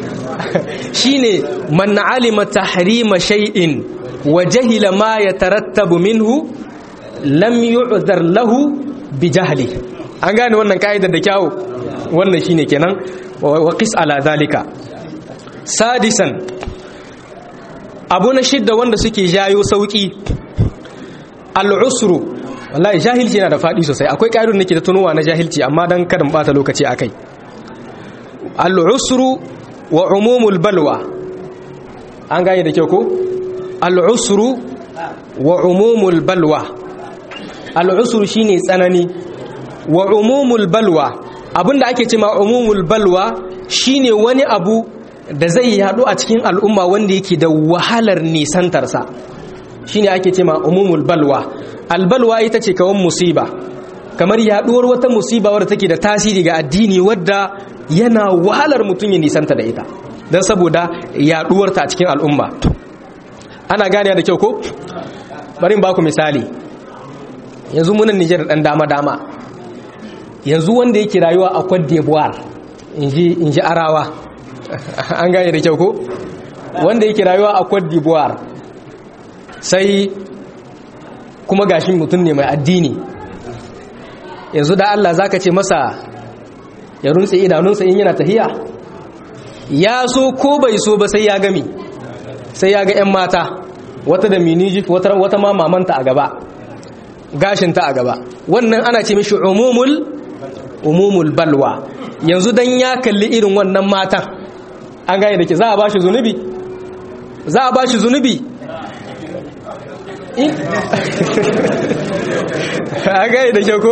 shine man alima tahrima shay'in wa jahila ma yatarattabu minhu lam yu'dhar lahu bi jahli an gane wannan kaidar da kyawu wannan shine kenan wa qis ala zalika sadisan abu na shidda wanda suke jayo sauki al'usru wallahi jahilci yana da fadi sosai akwai ƙa'idun nake da tunowa na jahilci amma dan kada mu bata lokaci akai al'usru wa umumul balwa an gane da kyau ko al'usru wa umumul balwa al'usru shine tsanani wa umumul balwa abinda ake ce ma umumul balwa shine wani abu da zai yadu a cikin al'umma wanda yake da wahalar nisantarsa shine ake ce ma umumul balwa albalwa ita ce kawan musiba kamar yaduwar wata musiba wadda take da tasiri ga addini wadda yana wahalar mutum ya nisanta da ita don saboda yaduwarta a cikin al'umma ana gane da kyau ko bari ba ku misali yanzu munan Nijar dan dama-dama yanzu wanda yake rayuwa a Cote d'Ivoire in ji arawa an gane da kyau ko wanda yake rayuwa a Cote d'Ivoire sai kuma gashi mutum ne mai addini yanzu da Allah zaka ce masa ya runtse idanunsa in yana tahiya ya so ko bai so ba sai ya gami sai ya ga 'yan mata wata da minijik wata, wata ma mamanta a gaba gashinta a gaba wannan ana ce mishi umumul umumul balwa yanzu dan ya kalli irin wannan matan an gane da ke za a ba shi zunubi za a ba shi zunubi an gane da ke ko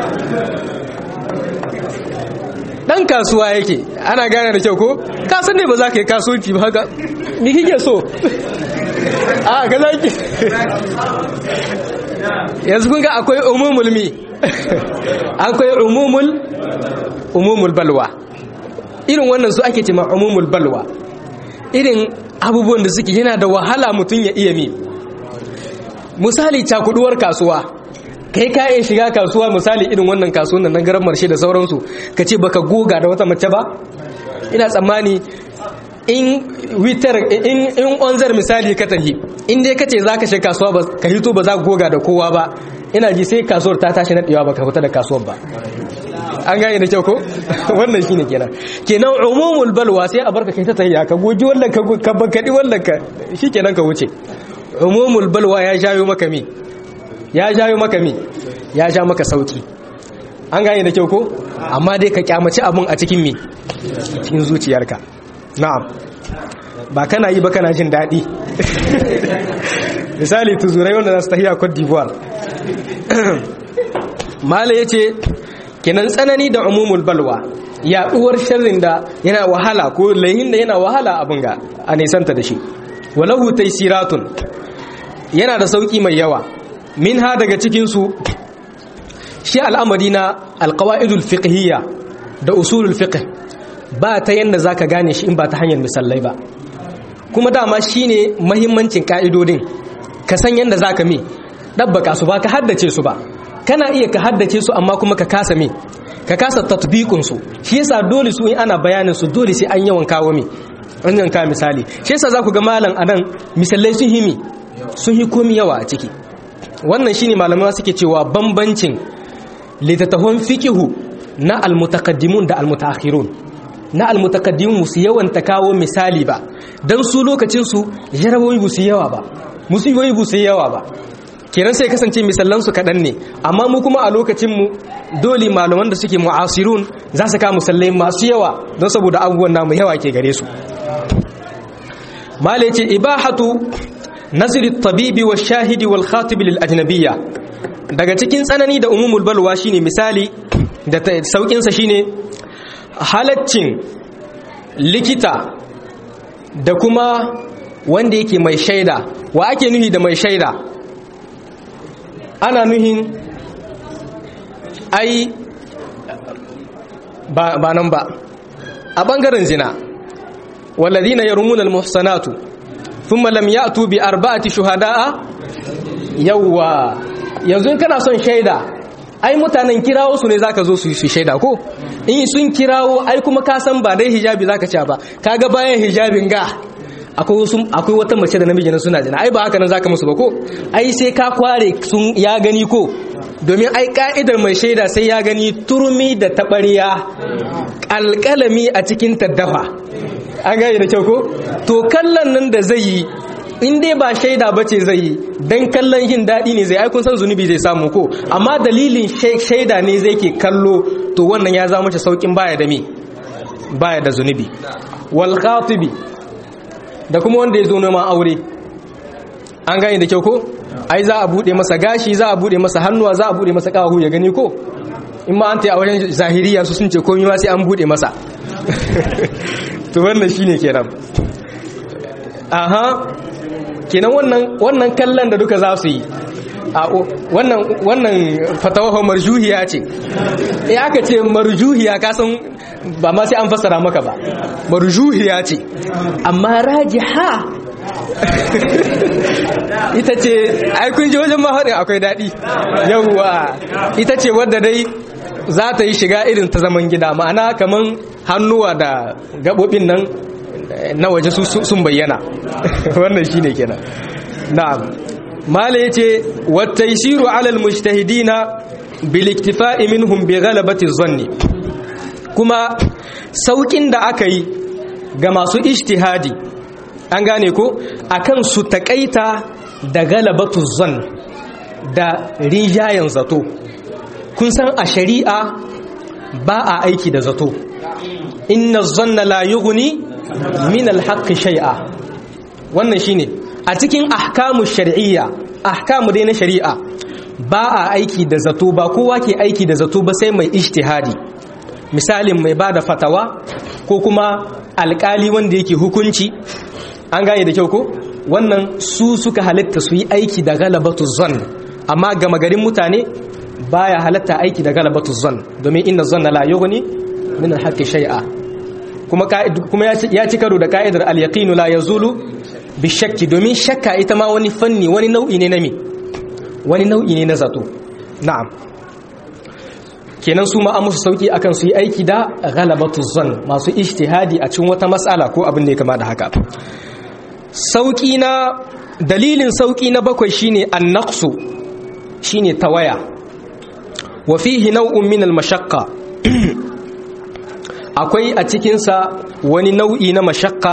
dan kasuwa yake ana gane da kyau ko kasan ne ba za ka yi kasuwanci ba haka ni kike so a ga za ki yanzu kun ga akwai umumul mi akwai umumul umumul balwa irin wannan su ake cema umumul balwa irin abubuwan da suke yana da wahala mutum ya iya mi misali cakuduwar kasuwa kai ka iya shiga kasuwa misali irin wannan kasuwan nan garan marshe da sauransu ka ce baka goga da wata mace ba ina tsammani in witar in in onzar misali ka tafi in dai kace zaka shiga kasuwa ba ka hito ba za ka goga da kowa ba ina ji sai kasuwar ta tashi nadewa ba ka fita da kasuwar ba an gane da kyau ko wannan shine kenan kenan umumul balwa sai a barka kai ta tahiya ka goji wannan ka ka bankadi wannan ka shikenan ka wuce umumul balwa ya jayo maka mi ya jayo maka mi ya ja maka sauki an gane da kyau ko amma dai ka kyamaci abun a cikin mi cikin zuciyarka na'am ba kana yi ba kana jin daɗi misali tuzurai wanda za su tafiya Cote d'Ivoire mala ya ce kenan tsanani da umumul balwa yaɗuwar sharrin da yana wahala ko layin da yana wahala abin ga a nisanta da shi walahu taisiratun yana da sauƙi mai yawa min ha daga cikinsu shi al'amari na alƙawa'idul fiqhiyya da usulul fiqh ba ta yanda zaka gane shi in ba ta hanyar misalai ba kuma dama shine mahimmancin ka'idodin ka san yanda zaka mi dabbaka su ba ka haddace su ba kana iya ka haddace su amma kuma ka kasa mi ka kasa tatbiqun su shi yasa dole su in ana bayanin su dole sai an yawan kawo mi an yawan kawo misali shi yasa zaku ga malam anan misalai sun himi sun hi komi yawa a ciki wannan shine malamai suke cewa bambancin littattafan fiqihu na almutaqaddimun da almutaakhirun na almutaqaddimun musu yawan ta kawo misali ba dan su lokacin su jarabawi bu su yawa ba musiboyi bu su yawa ba kenan sai kasance misallan su kadan ne amma mu kuma a lokacin mu dole malaman da suke mu'asirun za su kawo musallai masu yawa don saboda abubuwan namu yawa ke gare su malai ce ibahatu nasiri tabibi wa shahidi wal khatib lil ajnabiyya daga cikin tsanani da umumul balwa shine misali da saukin sa shine halaccin likita da kuma wanda yake mai shaida wa ake nuhi da mai shaida ana nuhin ai ba ba nan ba a bangaren zina walladhina yarmuna almuhsanatu thumma lam ya'tu bi arba'ati shuhada'a yawwa yanzu in kana son shaida ai mutanen kirawo su ne zaka zo su yi shaida ko in sun kirawo ai kuma ka san ba dai hijabi zaka ci ba kaga bayan hijabin ga akwai wasu akwai wata mace da namiji na suna jina ai ba haka nan zaka musu ba ko ai sai ka kware sun ya gani ko domin ai ka'idar mai shaida sai ya gani turmi da tabariya alƙalami a cikin taddafa an gane da kyau ko to kallon nan da zai yi in dai ba shaida ba ce zai yi don kallon yin daɗi ne zai aikun san zunubi zai samu ko amma dalilin shaida ne zai ke kallo to wannan ya zama mace saukin baya da me baya da zunubi wal khatibi da kuma wanda ya zo neman aure an gane da kyau ko ai za a bude masa gashi za a bude masa hannuwa za a bude masa kawahu ya gani ko in ma an ta a wajen zahiriya su sun ce komai ma sai an bude masa to wannan shine kenan aha kenan wannan wannan kallon da duka za su yi wannan wannan fatawa marjuhiya ce eh aka ce marjuhiya ka san ba ma sai an fassara maka ba marjuhiya ce amma rajiha ita ce ai kun ji wajen mahaɗin akwai daɗi yawwa ita ce wadda dai za ta yi shiga irin ta zaman gida ma'ana kaman hannuwa da gaɓoɓin nan na waje sun bayyana wannan shi ne kenan na'am mala ya ce wattaisiru alal mujtahidina bil iktifa'i minhum bi ghalabati zanni kuma saukin da aka yi ga masu ijtihadi an gane ko akan su takaita da galabatu zan da rijayen zato kun san a shari'a ba a aiki da zato inna zanna la yughni min alhaqqi shay'a wannan shine a cikin ahkamu shar'iyya ahkamu dai na shari'a ba a aiki da zato ba kowa ke aiki da zato ba sai mai ijtihadi misalin mai bada fatawa ko kuma alkali wanda yake hukunci an gane da kyau ko wannan su suka halitta su yi aiki da galabatu zan amma gama garin mutane baya halatta aiki da galabatu zan domin inna zanna la yughni min alhaqqi shay'a kuma kuma ya ci karo da ka'idar al-yaqinu la yazulu bi shakki domin shakka ita ma wani fanni wani nau'i ne na me wani nau'i ne na zato na'am kenan su ma an musu sauki akan su yi aiki da ghalabatu zan masu ijtihadi a cikin wata mas'ala ko abin da ya kama da haka sauki na dalilin sauki na bakwai shine an-naqsu shine tawaya wa fihi naw'un min al-mashaqqa akwai a cikinsa wani nau'i na mashakka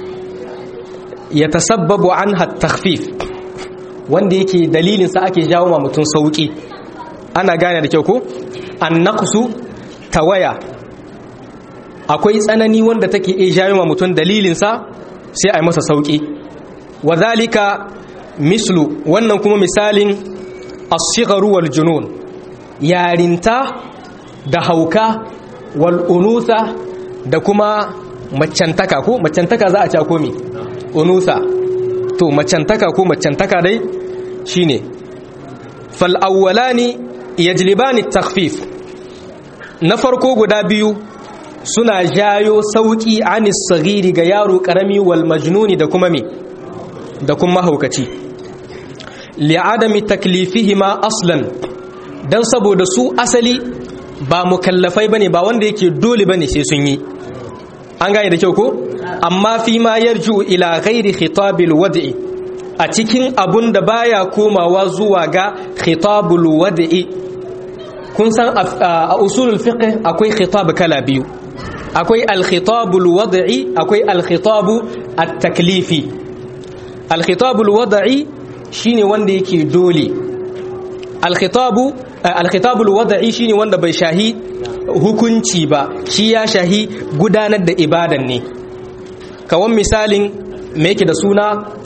ya tasabbabu an takhfif wanda yake dalilinsa ake jawo ma mutum sauƙi ana gane da kyau ko an naqsu tawaya akwai tsanani wanda take iya jawo ma mutum dalilinsa sai a yi masa sauƙi wa zalika mislu wannan kuma misalin as-sigharu wal junun yarinta da hauka wal'unusa da kuma macantaka ko macantaka za a ca komi unusa to macantaka ko macantaka dai shine fal'awwalani yajlibani takfif na farko guda biyu suna jayo sauki anis sagiri ga yaro karami wal majnuni da kuma me da kuma haukaci li'adami taklifihima aslan dan saboda su asali ba mukallafai bane ba wanda yake dole bane sai sun yi an gane da kyau ko amma fi ma yarju ila ghairi khitabil wad'i a cikin abun da baya komawa zuwa ga khitabul wad'i kun san a usulul fiqh akwai khitab kala biyu akwai al khitabul wad'i akwai al khitabu at taklifi al khitabul wad'i shine wanda yake dole al khitabu alkhitabul wada'i shine wanda bai shahi hukunci ba shi ya shahi gudanar da ibadan ne kawan misalin me yake da suna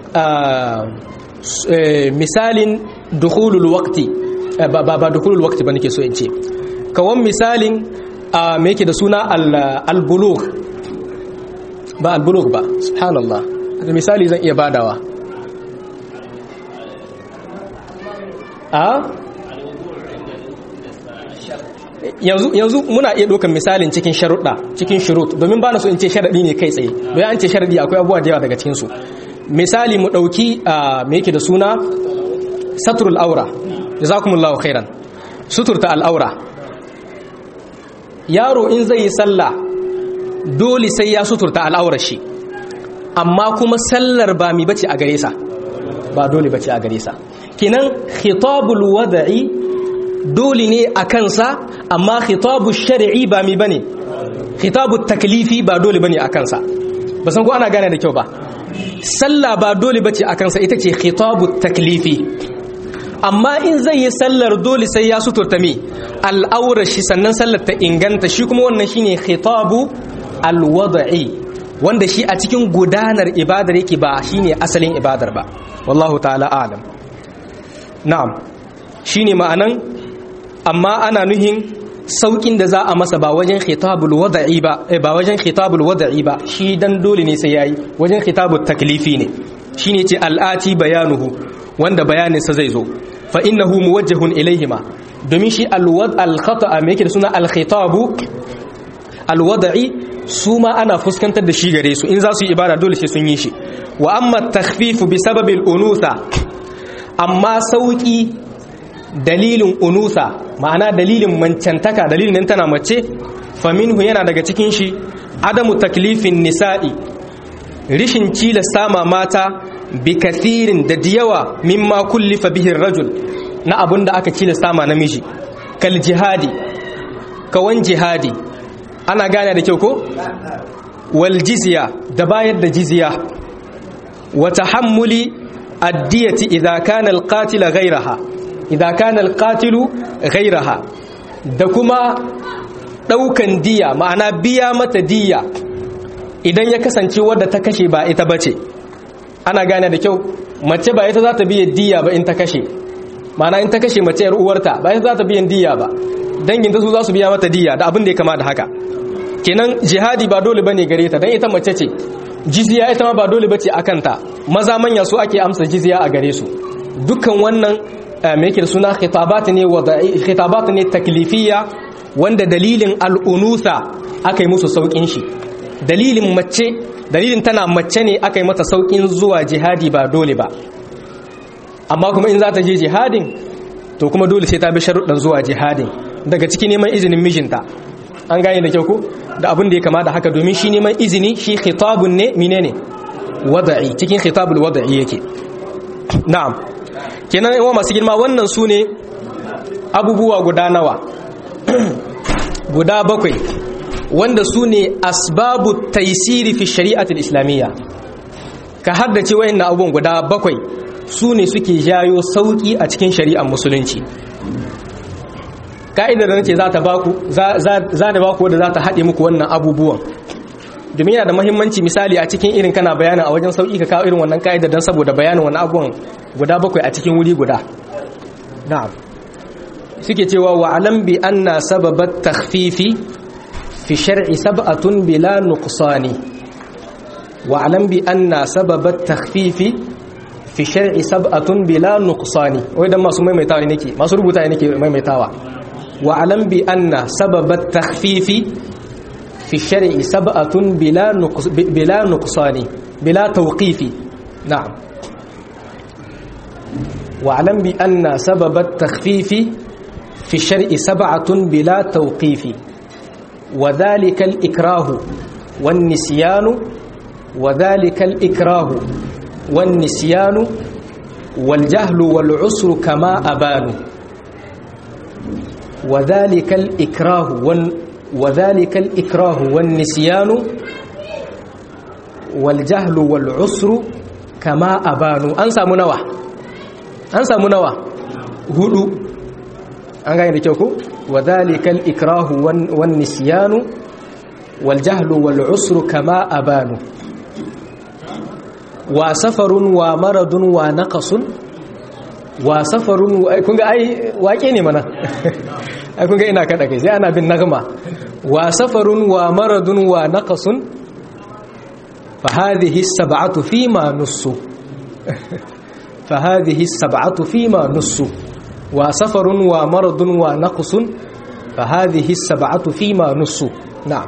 misalin dukhulul waqti ba ba dukhulul waqti ba nake so in ce kawan misalin me yake da suna al-bulugh ba al-bulugh ba subhanallah misali zan iya badawa a yanzu yanzu muna iya ɗaukar misalin cikin sharuɗa cikin shurut domin ba na so in ce sharaɗi ne kai tsaye don an ce sharaɗi akwai abubuwa da yawa daga cikin su misali mu ɗauki a me yake da suna satrul aura jazakumullahu khairan suturta al'aura yaro in zai yi sallah dole sai ya suturta al'aurar shi amma kuma sallar ba mi bace a gare sa ba dole bace a gare sa kinan khitabul wada'i dole ne a kansa amma khitabul shar'i ba mi bane khitabul taklifi ba dole bane a kansa ba san ko ana gane da kyau ba sallah ba dole bace a kansa ita ce khitabul taklifi amma in zai yi sallar dole sai ya suturta mi al'aurar shi sannan sallar ta inganta shi kuma wannan shine khitabu alwada'i wanda shi a cikin gudanar ibadar yake ba shine asalin ibadar ba wallahu ta'ala alam na'am shine ma'anan amma ana nuhin saukin da za a masa ba wajen khitabul wada'i ba ba wajen khitabul wada'i ba shi dan dole ne sai yayi wajen khitabut taklifi ne shine ce al'ati bayanuhu wanda bayaninsa zai zo fa innahu muwajjahun ilaihima domin shi alwad alkhata'a me yake da suna alkhitabu alwada'i su ma ana fuskantar da shi gare su in za su yi ibada dole sai sun yi shi wa amma takhfifu bi sababil unutha amma sauki dalilin unusa ma'ana dalilin mancantaka dalilin nan tana mace faminhu yana daga cikin shi adamu taklifin nisa'i rishin cilasta ma mata bi kathirin da diyawa mimma kullifa bihin rajul na abun da aka cilasta ma namiji kal jihadi kawan jihadi ana gane da kyau ko wal jizya da bayar da jizya wa tahammuli addiyati idza kana al qatila ghayraha idza kana al qatilu ghayraha da kuma daukan diya ma'ana biya mata diya idan ya kasance wadda ta kashe ba ita bace ana gane da kyau mace ba ita za ta biya diya ba in ta kashe ma'ana in ta kashe mace yar uwarta ba ita za ta biyan diya ba danginta su za su biya mata diya da abin da ya kama da haka kenan jihadi ba dole bane gare ta dan ita mace ce jizya ita ma ba dole bace akan ta maza manya su ake amsa jizya a gare su dukkan wannan me yake suna khitabat ne wada'i khitabat ne taklifiyya wanda dalilin al'unusa aka yi musu saukin shi dalilin mace dalilin tana mace ne aka yi mata saukin zuwa jihadi ba dole ba amma kuma in za ta je jihadin to kuma dole sai ta bi sharuɗan zuwa jihadin daga ciki neman izinin mijinta an gane da kyau ko da abin da ya kama da haka domin shi neman izini shi khitabun ne menene wada'i cikin khitabul wada'i yake na'am kenan yawa masu girma wannan su ne abubuwa guda nawa guda bakwai wanda su ne asbabu taisiri fi shari'atul islamiyya ka haddace wayannan abubuwan guda bakwai su ne suke jayo sauki a cikin shari'ar musulunci ka'idar da nace za ta baku za da baku wadda za ta haɗe muku wannan abubuwan domin yana da mahimmanci misali a cikin irin kana bayanin a wajen sauki ka kawo irin wannan ka'idar don saboda bayanin wannan abubuwan guda bakwai a cikin wuri guda na'am suke cewa wa alam bi anna sababat takhfifi fi shar'i sab'atun bila nuqsani wa alam bi anna sababat takhfifi fi shar'i sab'atun bila nuqsani wai dan masu maimaitawa ne nake masu rubuta ne nake maimaitawa wa alam bi anna sababat takhfifi fi shar'i sab'atun bila nuqs bila nuqsani bila tawqifi na'am wa alam bi anna sababat takhfifi fi shar'i sab'atun bila tawqifi wa dhalika al-ikrahu wan nisyanu wa dhalika al-ikrahu والنسيان والجهل والعسر كما أبان وذلك الإكراه وذلك الإكراه والنسيان والجهل والعسر كما أبان أنسى منوى أنسى منوى هدو أنسى منوى وذلك الإكراه والنسيان والجهل والعسر كما أبان wa safarun wa maradun wa naqasun wa safarun kun ga ai wake ne mana ai kun ga ina kada kai sai ana bin nagma wa safarun wa maradun wa naqasun fa hadhihi as-sab'atu fima nussu fa hadhihi as-sab'atu fima nussu wa safarun wa maradun wa naqsun fa hadhihi sab'atu fi ma nussu na'am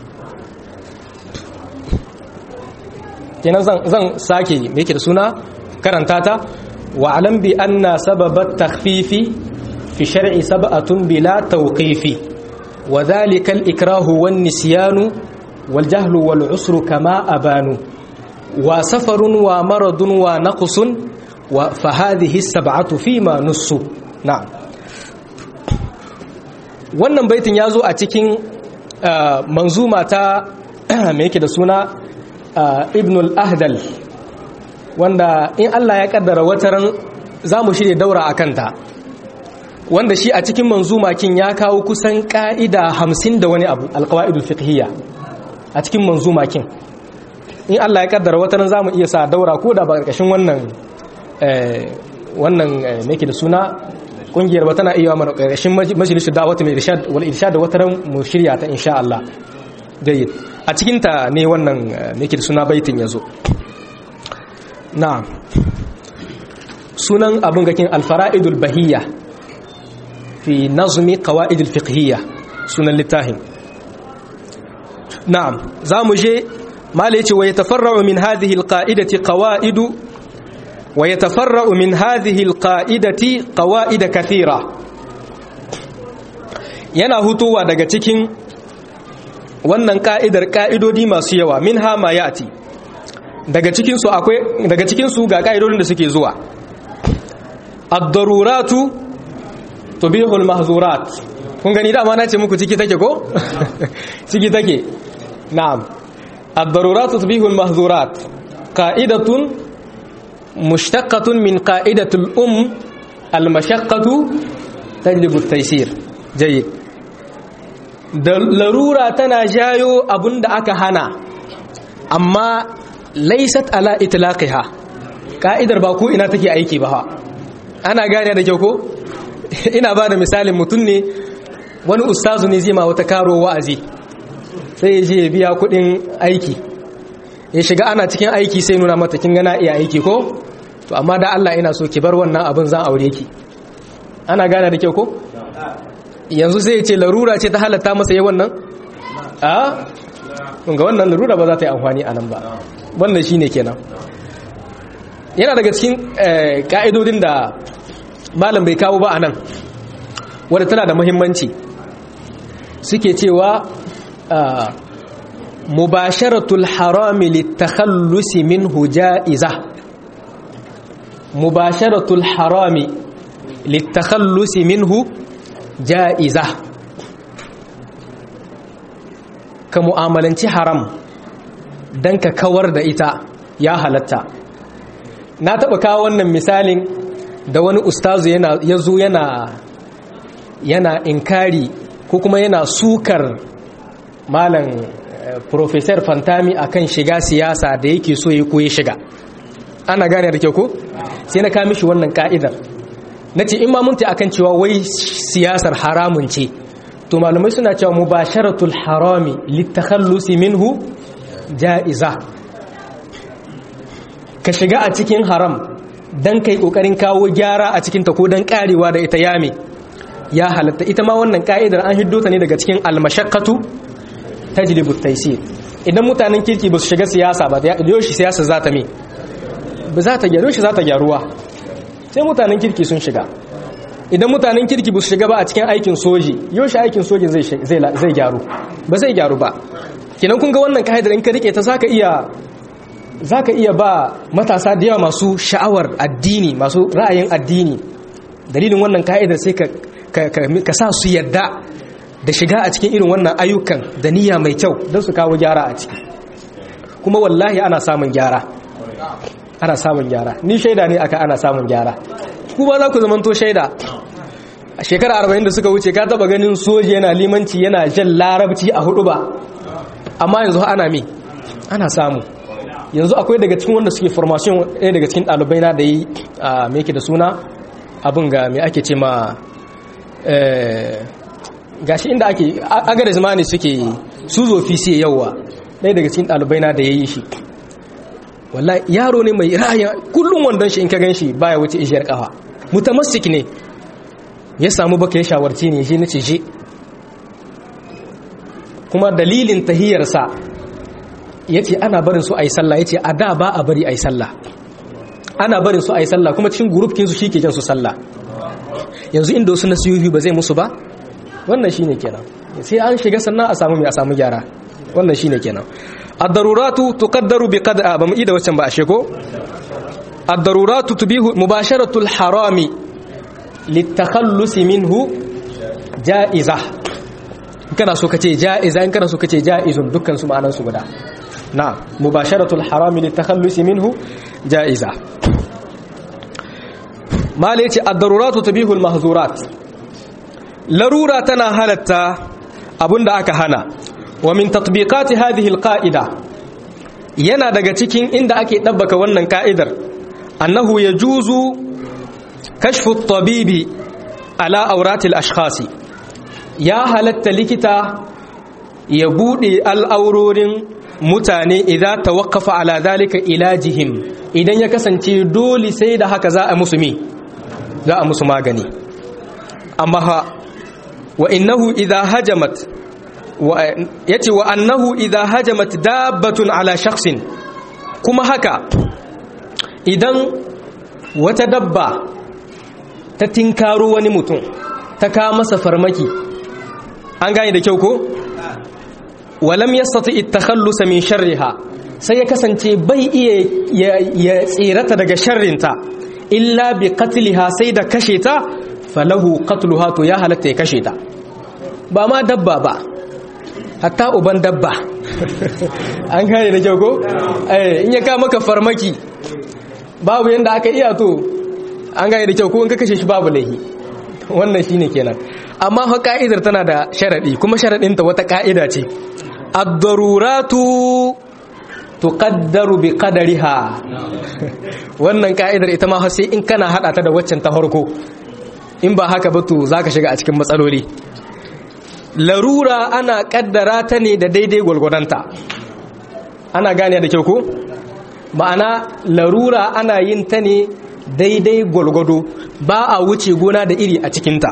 kenan zan zan sake me yake da suna karanta ta wa alam bi anna sababat takhfifi fi shar'i sab'atun bila tawqifi wa dhalika al-ikrahu wan nisyanu wal jahlu wal usru kama abanu wa safarun wa maradun wa naqsun wa fa hadhihi sab'atu fi ma nussu na'am wannan baitin yazo a cikin manzuma ta me yake da suna ibn al-ahdal wanda in Allah ya kaddara wataran zamu shirye daura akan ta wanda shi a cikin manzumakin ya kawo kusan ka'ida 50 da wani abu al-qawaidul fiqhiyya a cikin manzumakin in Allah ya kaddara wataran zamu iya sa daura ko da ba karkashin wannan wannan me yake da suna kungiyar ba tana iya mana karkashin majalisar da'awati mai irshad wal irshad wataran mu shirya ta insha Allah jayyid a cikinta ne wannan nake da suna baitin yazo na'am sunan abin gakin alfara'idul bahiyya fi nazmi qawaidul fiqhiyya sunan littafin na'am zamu je mala yace wa yatafarra'u min hadhihi alqa'idati qawaidu wa yatafarra'u min hadhihi alqa'idati qawaid kathira yana hutuwa daga cikin wannan ka'idar ka'idodi masu yawa min hama ya ati daga cikinsu akwai daga cikinsu ga ka'idodin da suke zuwa ad-daruratu tubihul mahzurat kun gani dama na ce muku ciki take ko ciki take na'am ad-daruratu tubihul mahzurat qa'idatun mushtaqatun min qa'idatul um al-mashaqqatu tajlibu at-taysir jayyid da larura tana jayo abun da aka hana amma laisat ala itlaqiha ka'idar ba ko ina take aiki ba ana gane da kyau ko ina ba da misalin mutum ne wani ustazu ne zai ma wata karo wa'azi sai ya je ya biya kudin aiki ya shiga ana cikin aiki sai nuna mata kin gana iya aiki ko to amma da Allah ina so ki bar wannan abin zan aure ki ana gane da kyau ko yanzu sai ce larura ce ta halatta masa yawan nan a ga wannan larura ba za ta yi amfani a nan ba wannan shi ne kenan yana daga cikin ka'idodin da malam bai kawo ba a nan wadda tana da muhimmanci suke cewa mubasharatul harami litakhallusi minhu ja'iza mubasharatul harami litakhallusi minhu ja'iza ka mu'amalanci haram don ka kawar da ita ya halatta na taɓa kawo wannan misalin da wani ustazu ya zo yana yana inkari ko kuma yana sukar malam professor fantami akan shiga siyasa da yake so ya koyi shiga ana gane da kyau ko sai na kamishi wannan ka'idar na ce in ma munta akan cewa wai siyasar haramun ce to malamai suna cewa mubasharatul harami litakhallusi minhu ja'iza ka shiga a cikin haram dan kai kokarin kawo gyara a cikin ta ko dan karewa da ita yame ya halatta ita ma wannan ka'idar an hiddo ta ne daga cikin almashaqqatu tajlibu at-taysir idan mutanen kirki ba su shiga siyasa ba da yoshi siyasa za ta me ba za ta gyaru shi za ta gyaruwa sai mutanen kirki sun shiga idan mutanen kirki ba su shiga ba a cikin aikin soji yau shi aikin soji zai gyaru ba zai gyaru ba kinan kun ga wannan ka'idar in ka rike ta zaka iya zaka iya ba matasa da yawa masu sha'awar addini masu ra'ayin addini dalilin wannan ka'idar sai ka ka sa su yadda da shiga a cikin irin wannan ayyukan da niyya mai kyau don su kawo gyara a ciki kuma wallahi ana samun gyara ana samun gyara ni shaida ne aka ana samun gyara ku ba za ku zamanto shaida a shekara arba'in da suka wuce ka taba ganin soji yana limanci yana jan larabci a hudu ba amma yanzu ana me ana samu yanzu akwai daga cikin wanda suke formation ɗaya daga cikin ɗalibai na da yi a me da suna abin ga me ake ce ma gashi inda ake agada zamani suke su zofi sai yawa ɗaya daga cikin ɗalibai na da ya yi shi wallahi yaro ne mai ra'ayin kullum wandon shi in ka gan shi baya wuce ishiyar kafa mutamassik ne ya samu baka ya shawarci ne shi nace je kuma dalilin tahiyarsa ya ce ana barin su a yi sallah ya ce a da ba a bari a yi sallah ana barin su a yi sallah kuma cikin gurufkinsu shi ke jan su sallah yanzu inda wasu nasiyoyi ba zai musu ba wannan shi ne kenan sai an shiga sannan a samu mai a samu gyara wannan shi ne kenan ad-daruratu tuqaddaru bi qad'a ba mu ida waccan ba a sheko ad-daruratu tubihu mubasharatu al-harami litakhallus minhu ja'iza kana so kace ja'iza in kana so kace ja'izun dukkan su ma'anan su guda na mubasharatu al-harami litakhallus minhu ja'iza mala yace ad-daruratu tubihu al-mahzurat larura tana halatta abinda aka hana wa min tatbiqati hadhihi al-qa'ida yana daga cikin inda ake dabbaka wannan ka'idar annahu yajuzu kashfu at-tabibi ala awrati al-ashkhasi ya halatta likita ya bude al'aurorin mutane idan tawaqqafa ala zalika ilajihim idan ya kasance dole sai da haka za a musu mi za a musu magani amma ha wa innahu idha hajamat yace wa annahu idha hajamat dabbatun ala shakhsin kuma haka idan wata dabba ta tinkaro wani mutum ta ka masa farmaki an gane da kyau ko walam yastati at-takhallus min sharriha sai ya kasance bai iya ya tsirata daga sharrinta illa bi qatliha sai da kashe ta falahu qatluha to ya halatta ya kashe ta ba ma dabba ba hatta uban dabba an gane da kyau ko eh in ya ka maka farmaki babu yanda aka iya to an gane da kyau ko in ka kashe shi babu laihi wannan shine kenan amma fa ka'idar tana da sharadi kuma sharadin ta wata ka'ida ce ad-daruratu tuqaddaru bi qadariha wannan ka'idar ita ma sai in kana hada ta da waccan ta farko in ba haka ba to zaka shiga a cikin matsaloli larura ana kaddara ta ne da daidai gwalgwadonta ana gane da kyau ko ma'ana larura ana yin ta ne daidai gwalgwado ba a wuce gona da iri a cikinta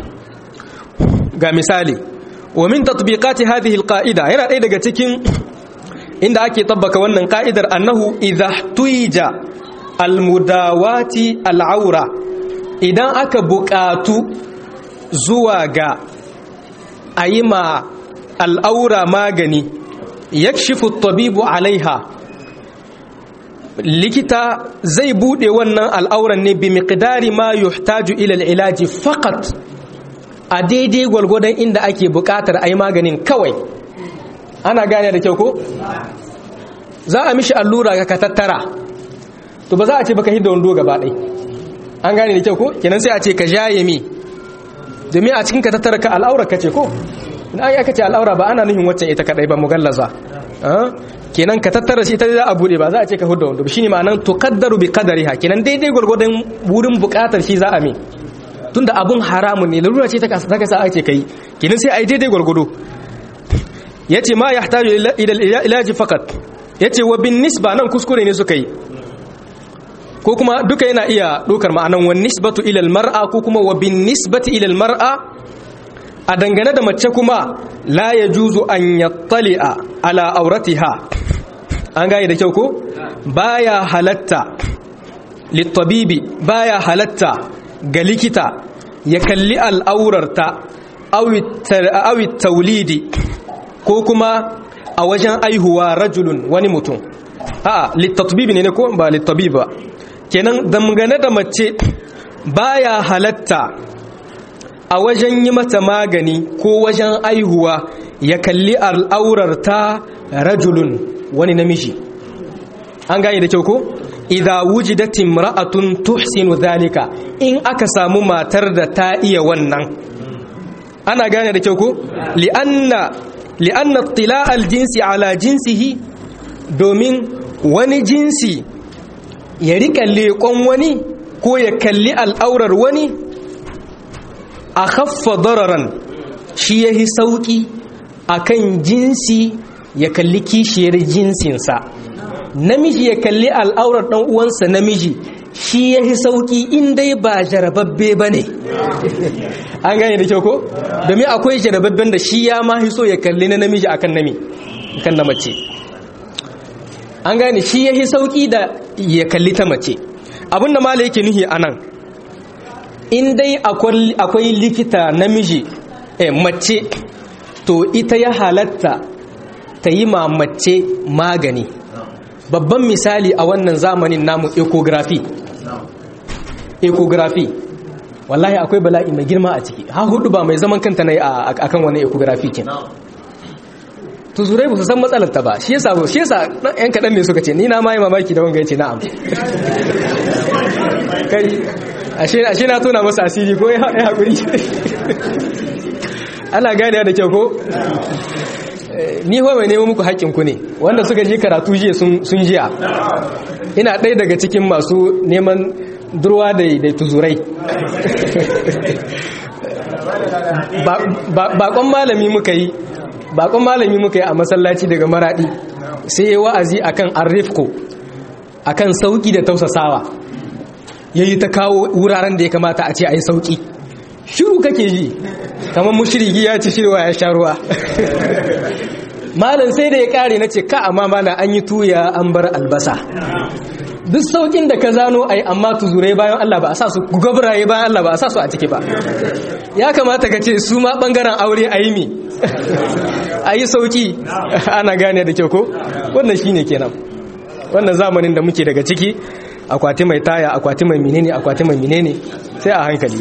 ga misali wa min tatbiqati hadhihi alqa'ida yana ɗaya daga cikin inda ake tabbaka wannan ka'idar annahu idha tuija almudawati al'aura idan aka buƙatu zuwa ga ayi ma al'aura magani yakshifu tabibu alaiha likita zai bude wannan al'auran ne bi miqdari ma yuhtaju ila al'ilaji faqat a daidai gwalgwadon inda ake buƙatar ayi maganin kawai ana gane da kyau ko za a mishi allura ka tattara to ba za a ce baka hidda wando gaba ɗai an gane da kyau ko kenan sai a ce ka jaye mi domin a cikin ka tattara ka al'aura ka ce ko in an aka ce al'aura ba ana nufin waccan ita kadai ba mugallaza kenan ka tattara shi ita za a bude ba za a ce ka hudda wando shine ma'anan tuqaddaru bi qadariha kenan daidai gurgurdan wurin bukatar shi za a mi tunda abun haramun ne lalura ce ta kasa ta kasa ake kai kenan sai ai daidai gurgudu yace ma yahtaju ila ilaji faqat yace wa bin nisba nan kuskure ne suka yi ko kuma duka yana iya dokar ma'anan wan nisbatu ila al mar'a ko kuma wa bin nisbati ila al mar'a a dangane da mace kuma la yajuzu an yattali'a ala auratiha an gane da kyau ko baya halatta littabibi baya halatta ga likita ya kalli al'aurarta awi taulidi ko kuma a wajen aihuwa rajulun wani mutum a littabibi ne ko ba littabibi ba kenan dangane da mace baya halatta a wajen yi mata magani ko wajen aihuwa ya kalli al'aurarta rajulun wani namiji an gane da kyau ko idza wujidat imra'atun tuhsinu dhalika in aka samu matar da ta iya wannan ana gane da kyau ko li'anna li'anna ittila' al-jinsi ala jinsihi domin wani jinsi ya rika leƙon wani ko ya kalli al'aurar wani a khaffa dararan shi yahi sauki akan jinsi ya kalli kishiyar jinsinsa namiji ya kalli al'aurar ɗan uwansa namiji shi ya yi sauƙi in dai ba jarababbe ba ne an gane da kyau ko domin akwai jarababben da shi ya ma so ya kalli na namiji akan nami kan na mace an gane shi ya yi sauƙi da ya kalli ta mace abinda mala yake nuhi a nan in dai akwai likita namiji eh, mace to ita ya halatta ta yi ma mace magani babban misali a wannan zamanin namu ecography ecography wallahi akwai bala'i mai girma a ciki ha hudu ba mai zaman kanta na yi a kan wani ecography kin tuzurai ba su san matsalar ta ba shi yasa shi yasa yan kaɗan ne suka ce ni na ma yi mamaki da wanga ya ce na'am kai ashe na tona masa asiri ko ya haƙuri ana gane da kyau ko ni mai nemo muku haƙƙinku ne wanda suka ji karatu jiya sun jiya ina ɗaya daga cikin masu neman durwa da tuzurai bakon malami muka yi bakon malami muka yi a masallaci daga maradi sai ya wa'azi akan arrifko akan sauki da tausasawa yayi ta kawo wuraren da ya kamata a ce a yi sauki shiru kake ji kamar mushriki ya ci shirwa ya sha ruwa malam sai da ya kare na ce ka amma malam an yi tuya an bar albasa duk saukin da ka zano ai amma tuzurai bayan Allah ba a sa su gabraye bayan Allah ba a sa su a ciki ba ya kamata ka ce su ma bangaren aure a yi mi a yi sauki ana gane da kyau ko wannan shine kenan wannan zamanin da muke daga ciki akwati mai taya akwati mai menene akwati mai menene sai a hankali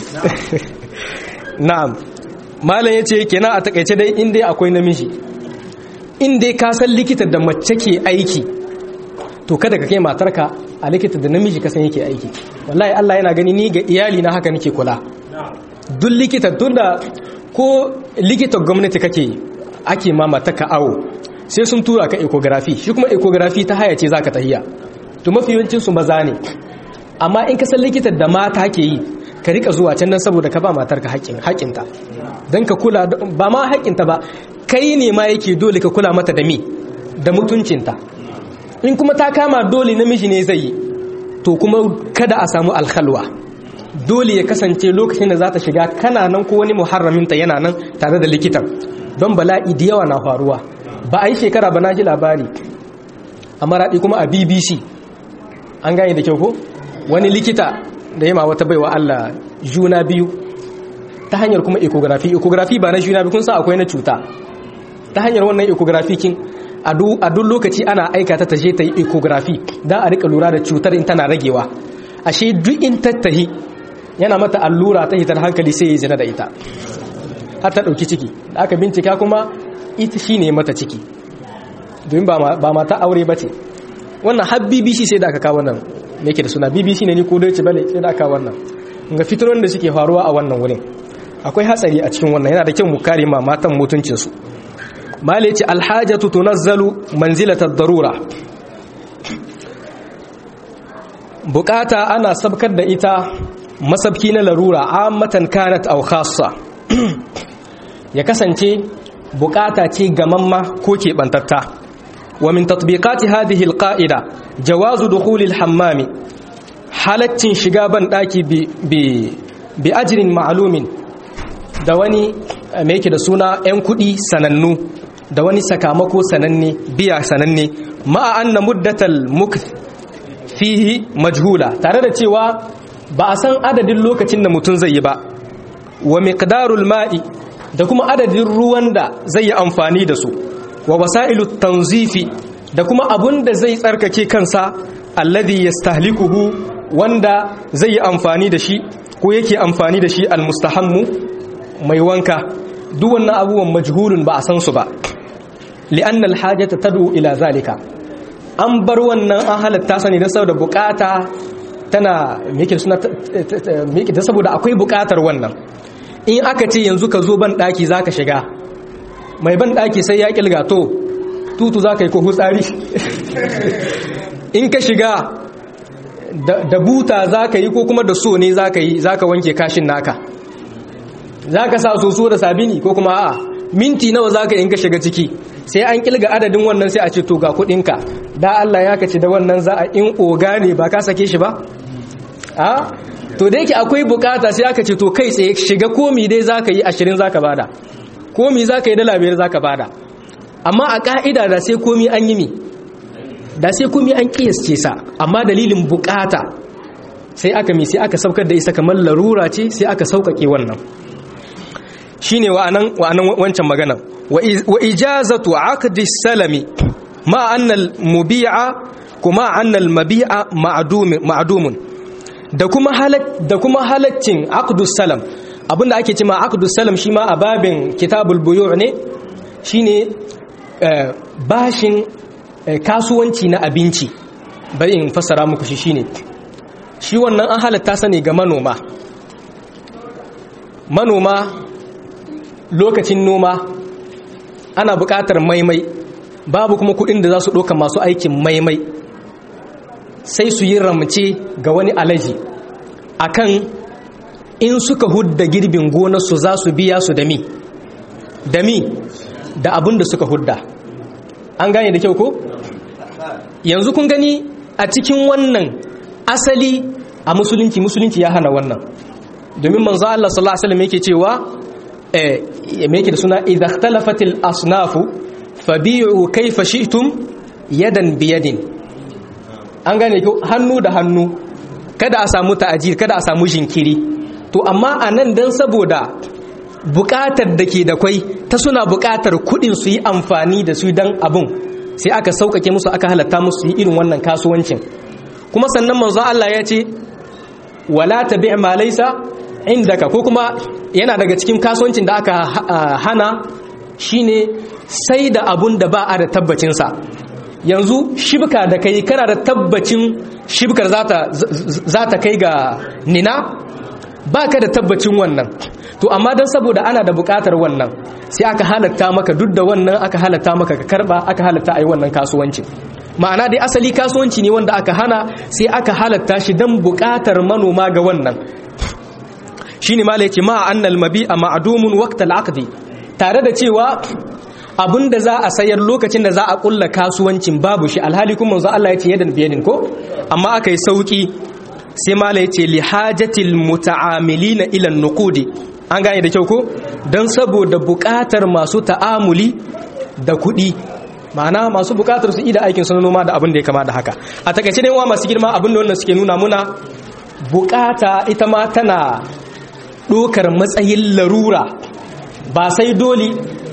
na'am malam yace kenan a takaice dai in dai akwai namiji in dai ka san likita da mace ke aiki to kada ka kai matarka a likita da namiji ka san yake aiki wallahi Allah yana gani ni ga iyali na haka nake kula duk likita tunda ko likitan gwamnati kake ake ma matarka awo sai sun tura ka ecography shi kuma ecography ta haya ce zaka tahiya to mafi yawancin su maza ne amma in ka san likitan da mata ke yi ka rika zuwa can nan saboda ka ba matarka haƙƙin haƙƙinta don ka kula ba ma haƙƙinta ba kai ne ma yake dole ka kula mata da mi da mutuncinta in kuma ta kama dole namiji ne zai yi to kuma kada a samu alkhalwa dole ya kasance lokacin da za ta shiga kana nan ko wani muharraminta yana nan tare da likitan don bala'i da yawa na faruwa ba a yi shekara ba na ji labari a maraɗi kuma a bbc an gane da kyau ko wani likita da yama wata baiwa allah juna biyu ta hanyar kuma ecography ecography ba na juna biyu kun sa akwai na cuta ta hanyar wannan ecography kin a duk lokaci ana aika ta taje ta yi ecography don a rika lura da cutar in tana ragewa ashe duk in tattahi yana mata allura ta hitar hankali sai ya zina da ita har ta ɗauki ciki da aka bincika kuma ita shi ne mata ciki domin ba mata aure ba ce wannan har bbc sai da aka kawo wannan me ke da suna bbc ne ni ko doce bane sai da aka kawo wannan ga fitaron da suke faruwa a wannan wurin akwai hatsari a cikin wannan yana da kyau mu kare ma matan mutuncinsu mali ce alhajatu tunazzalu manzilatar darura bukata ana sabkar da ita masabki na larura ammatan kanat aw khassa ya kasance bukata ce gamamma ko keɓantatta wa min tatbiqati hadhihi alqa'ida jawazu dukhul alhammami halaccin shiga ban daki bi bi ajrin ma'lumin da wani me yake da suna 'yan kuɗi sanannu da wani sakamako sananne biya sananne ma'a anna muddatal mukth fihi majhula tare da cewa ba a san adadin lokacin da mutum zai yi ba wa miqdarul ma'i da kuma adadin ruwan da zai yi amfani da su wa wasailu tanzifi da kuma abun da zai tsarkake kansa alladhi yastahlikuhu wanda zai yi amfani da shi ko yake amfani da shi almustahammu mai wanka duk wannan abubuwan majhulun ba a san su ba li'anna alhajata tad'u ila zalika an bar wannan an halatta sani don saboda bukata tana meke suna meke da saboda akwai bukatar wannan in aka ce yanzu ka zo ban daki zaka shiga mai ban daki sai ya kilga to tutu zaka yi ko hutsari in ka shiga da buta zaka yi ko kuma da so ne zaka yi zaka wanke kashin naka zaka sa soso da sabini ko kuma a'a minti nawa zaka in ka shiga ciki sai an kilga adadin wannan sai a ce to ga kudinka da Allah ya kace da wannan za a in oga ne ba ka sake shi ba a to da yake akwai bukata sai aka ce to kai tsaye shiga komi dai zaka yi 20 zaka bada komi zaka yi dala biyar zaka bada amma a ka'ida da sai komi an yi mi da sai komi an kiyasce sa amma dalilin bukata sai aka mi sai aka saukar da isa kamar larura ce sai aka saukake wannan shine wa'anan wa'anan wancan magana wa ijazatu aqdi salami ma anna al mubi'a kuma anna al mabi'a ma'dum ma'dumun da kuma halak da kuma halaccin aqdus salam abinda ake cewa aqdus salam shi ma a babin kitabul buyu' ne shine bashin kasuwanci na abinci bari in fassara muku shi shine shi wannan an halatta sani ga manoma manoma lokacin noma ana buƙatar maimai babu kuma kuɗin da za su ɗauka masu aikin maimai sai su yi ramce ga wani alaji akan in suka hudda girbin gonarsu za su biya su da mi da mi da abin da suka hudda an gane da kyau ko yanzu kun gani a cikin wannan asali a musulunci musulunci ya hana wannan domin manzo Allah sallallahu alaihi wasallam yake cewa eh me yake da suna idza ikhtalafatil asnafu fabi'u kayfa shi'tum yadan biyadin an gane ko hannu da hannu kada a samu ta'ajir kada a samu jinkiri to amma anan dan saboda bukatar da ke da kwai ta suna bukatar kudin su yi amfani da su dan abun sai aka sauƙaƙe musu aka halatta musu yi irin wannan kasuwancin kuma sannan manzo Allah ya ce wala tabi' ma laysa indaka ko kuma yana daga cikin kasuwancin da aka hana shine sai da abun da ba a da tabbacin sa yanzu shibka da kai kana da tabbacin shibkar za ta kai ga nina baka da tabbacin wannan to amma dan saboda ana da bukatar wannan sai aka halatta maka duk da wannan aka halatta maka ka karba aka halatta ayi wannan kasuwanci ma'ana dai asali kasuwanci ne wanda aka hana sai aka halatta shi dan bukatar manoma ga wannan shine mala yace ma annal mabi'a ma'dumun waqtal aqdi tare da cewa abinda za a sayar lokacin da za a kulla kasuwancin babu shi alhali kuma manzo Allah yace yadan biyadin ko amma aka yi sauki sai mala yace li hajatil muta'amilina ila nuqudi an gane da kyau ko don saboda bukatar masu ta'amuli da kuɗi ma'ana masu bukatar su ida aikin sun noma da abin da ya kama da haka a takaice ne wa masu girma abin da wannan suke nuna muna bukata ita ma tana ɗokar matsayin larura ba sai dole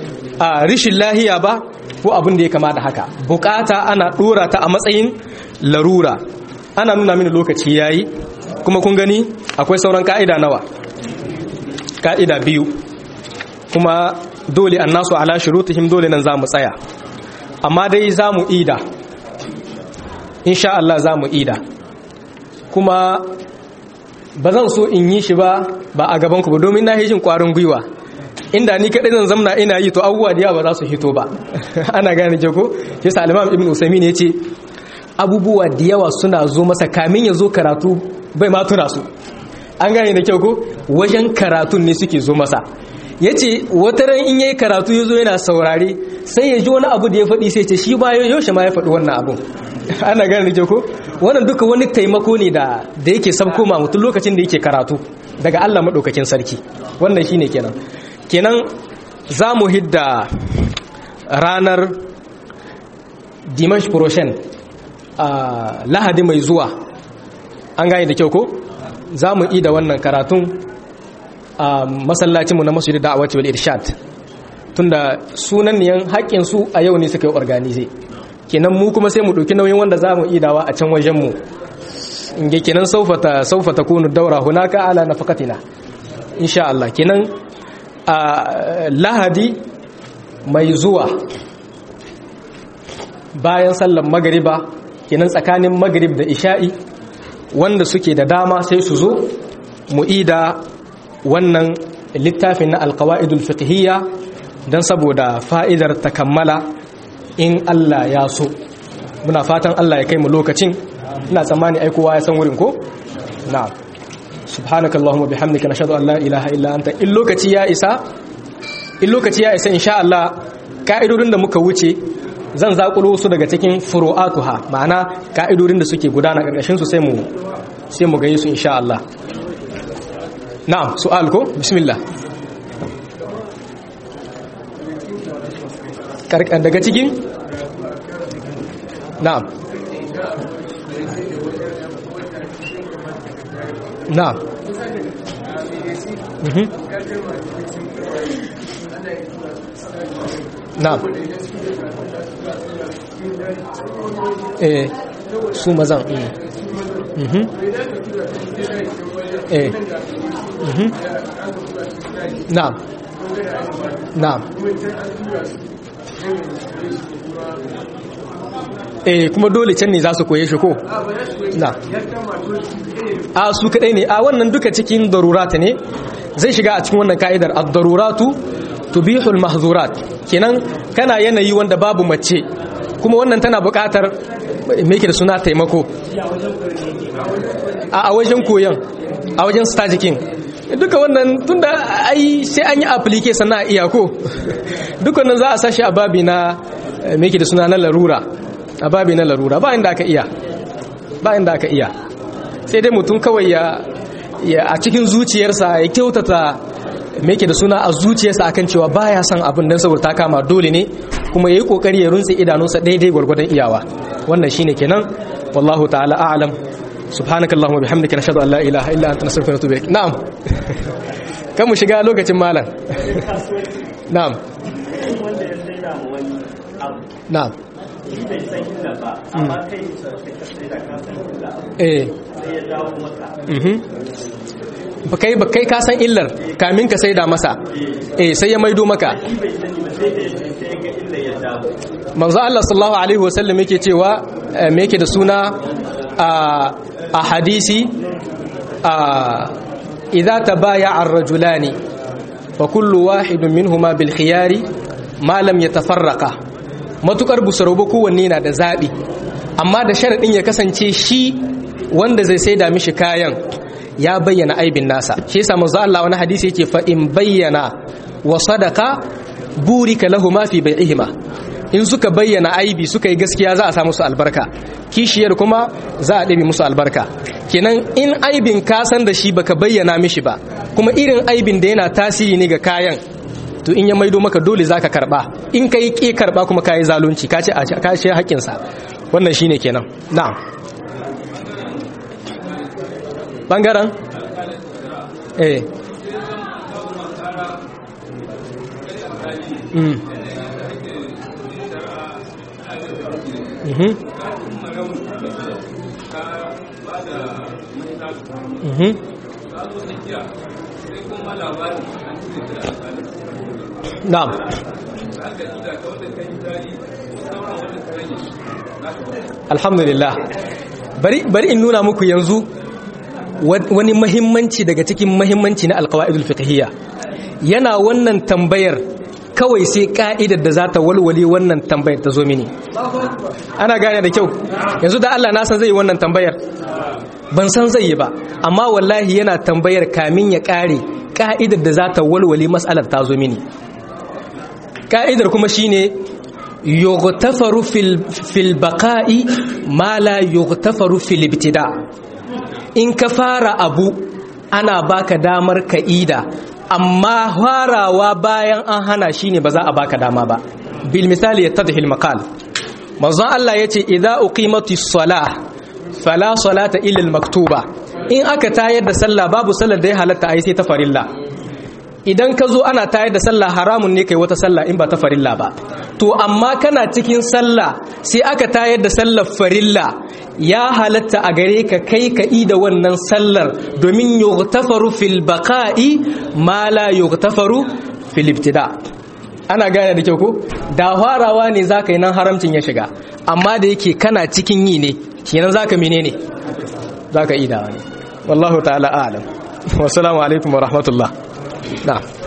a rishin lahiya ba ko abin da ya kama da haka bukata ana ɗora ta a matsayin larura ana nuna mini lokaci yayi kuma kun gani akwai sauran ka'ida nawa ka'ida biyu kuma dole an nasu ala shurutihim dole nan za mu tsaya amma dai za mu ida insha Allah za mu ida kuma ba zan so in yi shi ba ba a gabanku ba domin na jin kwarin gwiwa inda ni kaɗai zan zamna ina yi to abubuwa da yawa ba za su hito ba ana gane ke ko shi sa alimam ibn usaimin ya ce abubuwa da yawa suna zo masa kamin ya zo karatu bai ma tuna su an gane da kyau ko wajen karatun ne suke zo masa ya ce wata ran in yayi karatu ya zo yana saurare sai ya ji wani abu da ya faɗi sai ce shi ba yaushe ma ya faɗi wannan abun ana gane da kyau ko wannan duka wani taimako ne da da yake sabko ma mutum lokacin da yake karatu daga Allah madaukakin sarki wannan shine kenan kenan za mu hidda ranar dimash proshen a lahadi mai zuwa an gane da kyau ko za mu ida wannan karatun a masallacinmu na masjid da'awati wal irshad tunda sunan niyan haƙƙin su a yau ne suka yi organize kenan mu kuma sai mu ɗauki nauyin wanda za mu idawa a can wajen mu inge kenan saufata saufata kunu daura hunaka ala nafaqatina insha Allah kenan a lahadi mai zuwa bayan sallar magariba kenan tsakanin magrib da isha'i wanda suke da dama sai su zo mu'ida wannan littafin na alkawa'idul fiqhiyya don saboda fa'idar ta kammala in Allah ya so muna fatan Allah ya kai mu lokacin ina tsammani aikowa ya san wurin ko na'am subhanaka allahumma bihamdika nashhadu an la ilaha illa anta in lokaci ya isa in lokaci ya isa insha Allah ka'idodin da muka wuce zan zakulo su daga cikin furu'atuha ma'ana ka'idodin da suke gudana karkashin su sai mu sai mu gani su insha Allah na'am su'al ko bismillah karkan daga cikin na'am na'am mhm na'am eh su mazan mhm eh mhm na'am na'am eh kuma dole can ne za su koye shi ko na a su kadai ne a wannan duka cikin darurata ne zai shiga a cikin wannan ka'idar ad-daruratu tubihul mahzurat kenan kana yanayi wanda babu mace kuma wannan tana buƙatar me yake da suna taimako a wajen koyon a wajen stajikin duka wannan tunda ai sai an yi application na iya ko duka wannan za a sashi a babi na me yake da suna na larura a babi na larura ba inda aka iya ba inda aka iya sai dai mutum kawai ya a cikin zuciyarsa ya kyautata me yake da suna a zuciyarsa akan cewa baya son abin dan saboda ta kama dole ne kuma yayi kokari ya runtse idanunsa daidai gwargwadon iyawa wannan shine kenan wallahu ta'ala a'lam subhanakallahumma bihamdika nashhadu an la ilaha illa anta nastaghfiruka wa natubu ilaik na'am kan mu shiga lokacin malam na'am na'am eh ba kai ba kai ka san illar kamin ka saida masa eh sai ya maido maka manzo Allah sallallahu alaihi wasallam yake cewa me yake da suna a hadisi a idza tabaya'a ar-rajulani fa kullu wahidun minhuma bil khiyari ma lam yatafarraqa matukar busarauba kowanne na da zabi amma da sharadin ya kasance shi wanda zai saida mishi kayan ya bayyana aibin nasa shi yasa manzo Allah wani hadisi yake fa in bayyana wa sadaka burika lahuma fi bai'ihima in suka bayyana aibi suka yi gaskiya za a sa musu albarka kishiyar kuma za a ɗabi musu albarka kenan in aibin ka san da shi baka bayyana mishi ba kuma irin aibin da yana tasiri ne ga kayan to in ya maido maka dole zaka karba in kai ki karba kuma kai zalunci ka ce ka ce haƙƙin sa wannan shine kenan na'am bangaren eh mm mhm mhm na'am alhamdulillah bari bari in nuna muku yanzu wani mahimmanci daga cikin mahimmanci na alqawaidul fiqhiyya yana wannan tambayar kawai sai ka'idar da za ta walwale wannan tambayar ta zo mini ana gane da kyau yanzu da Allah na san zai yi wannan tambayar ban san zai yi ba amma wallahi yana tambayar kamin ya kare ka'idar da za ta walwale mas'alar ta zo mini ka'idar kuma shine yughtafaru fil fil baqa'i ma la yughtafaru fil ibtida in ka fara abu ana baka damar ka'ida amma farawa bayan an hana shine ba za a baka dama ba bil misali yattadhi al maqal manzon Allah yace idza uqimatis salah fala salata illa al maktuba in aka tayar da sallah babu sallar da ya halatta ai sai ta farilla idan ka zo ana tayar da sallah haramun ne kai wata sallah in ba ta farilla ba to amma kana cikin sallah sai aka tayar da sallar farilla ya halatta a gare ka kai ka da wannan sallar domin yughtafaru fil baqa'i ma la yughtafaru fil ibtida ana gane da kyau ko da farawa ne zaka yi nan haramcin ya shiga amma da yake kana cikin yi ne kenan zaka menene zaka yi da wani wallahu ta'ala a'lam wassalamu alaikum wa rahmatullah na'am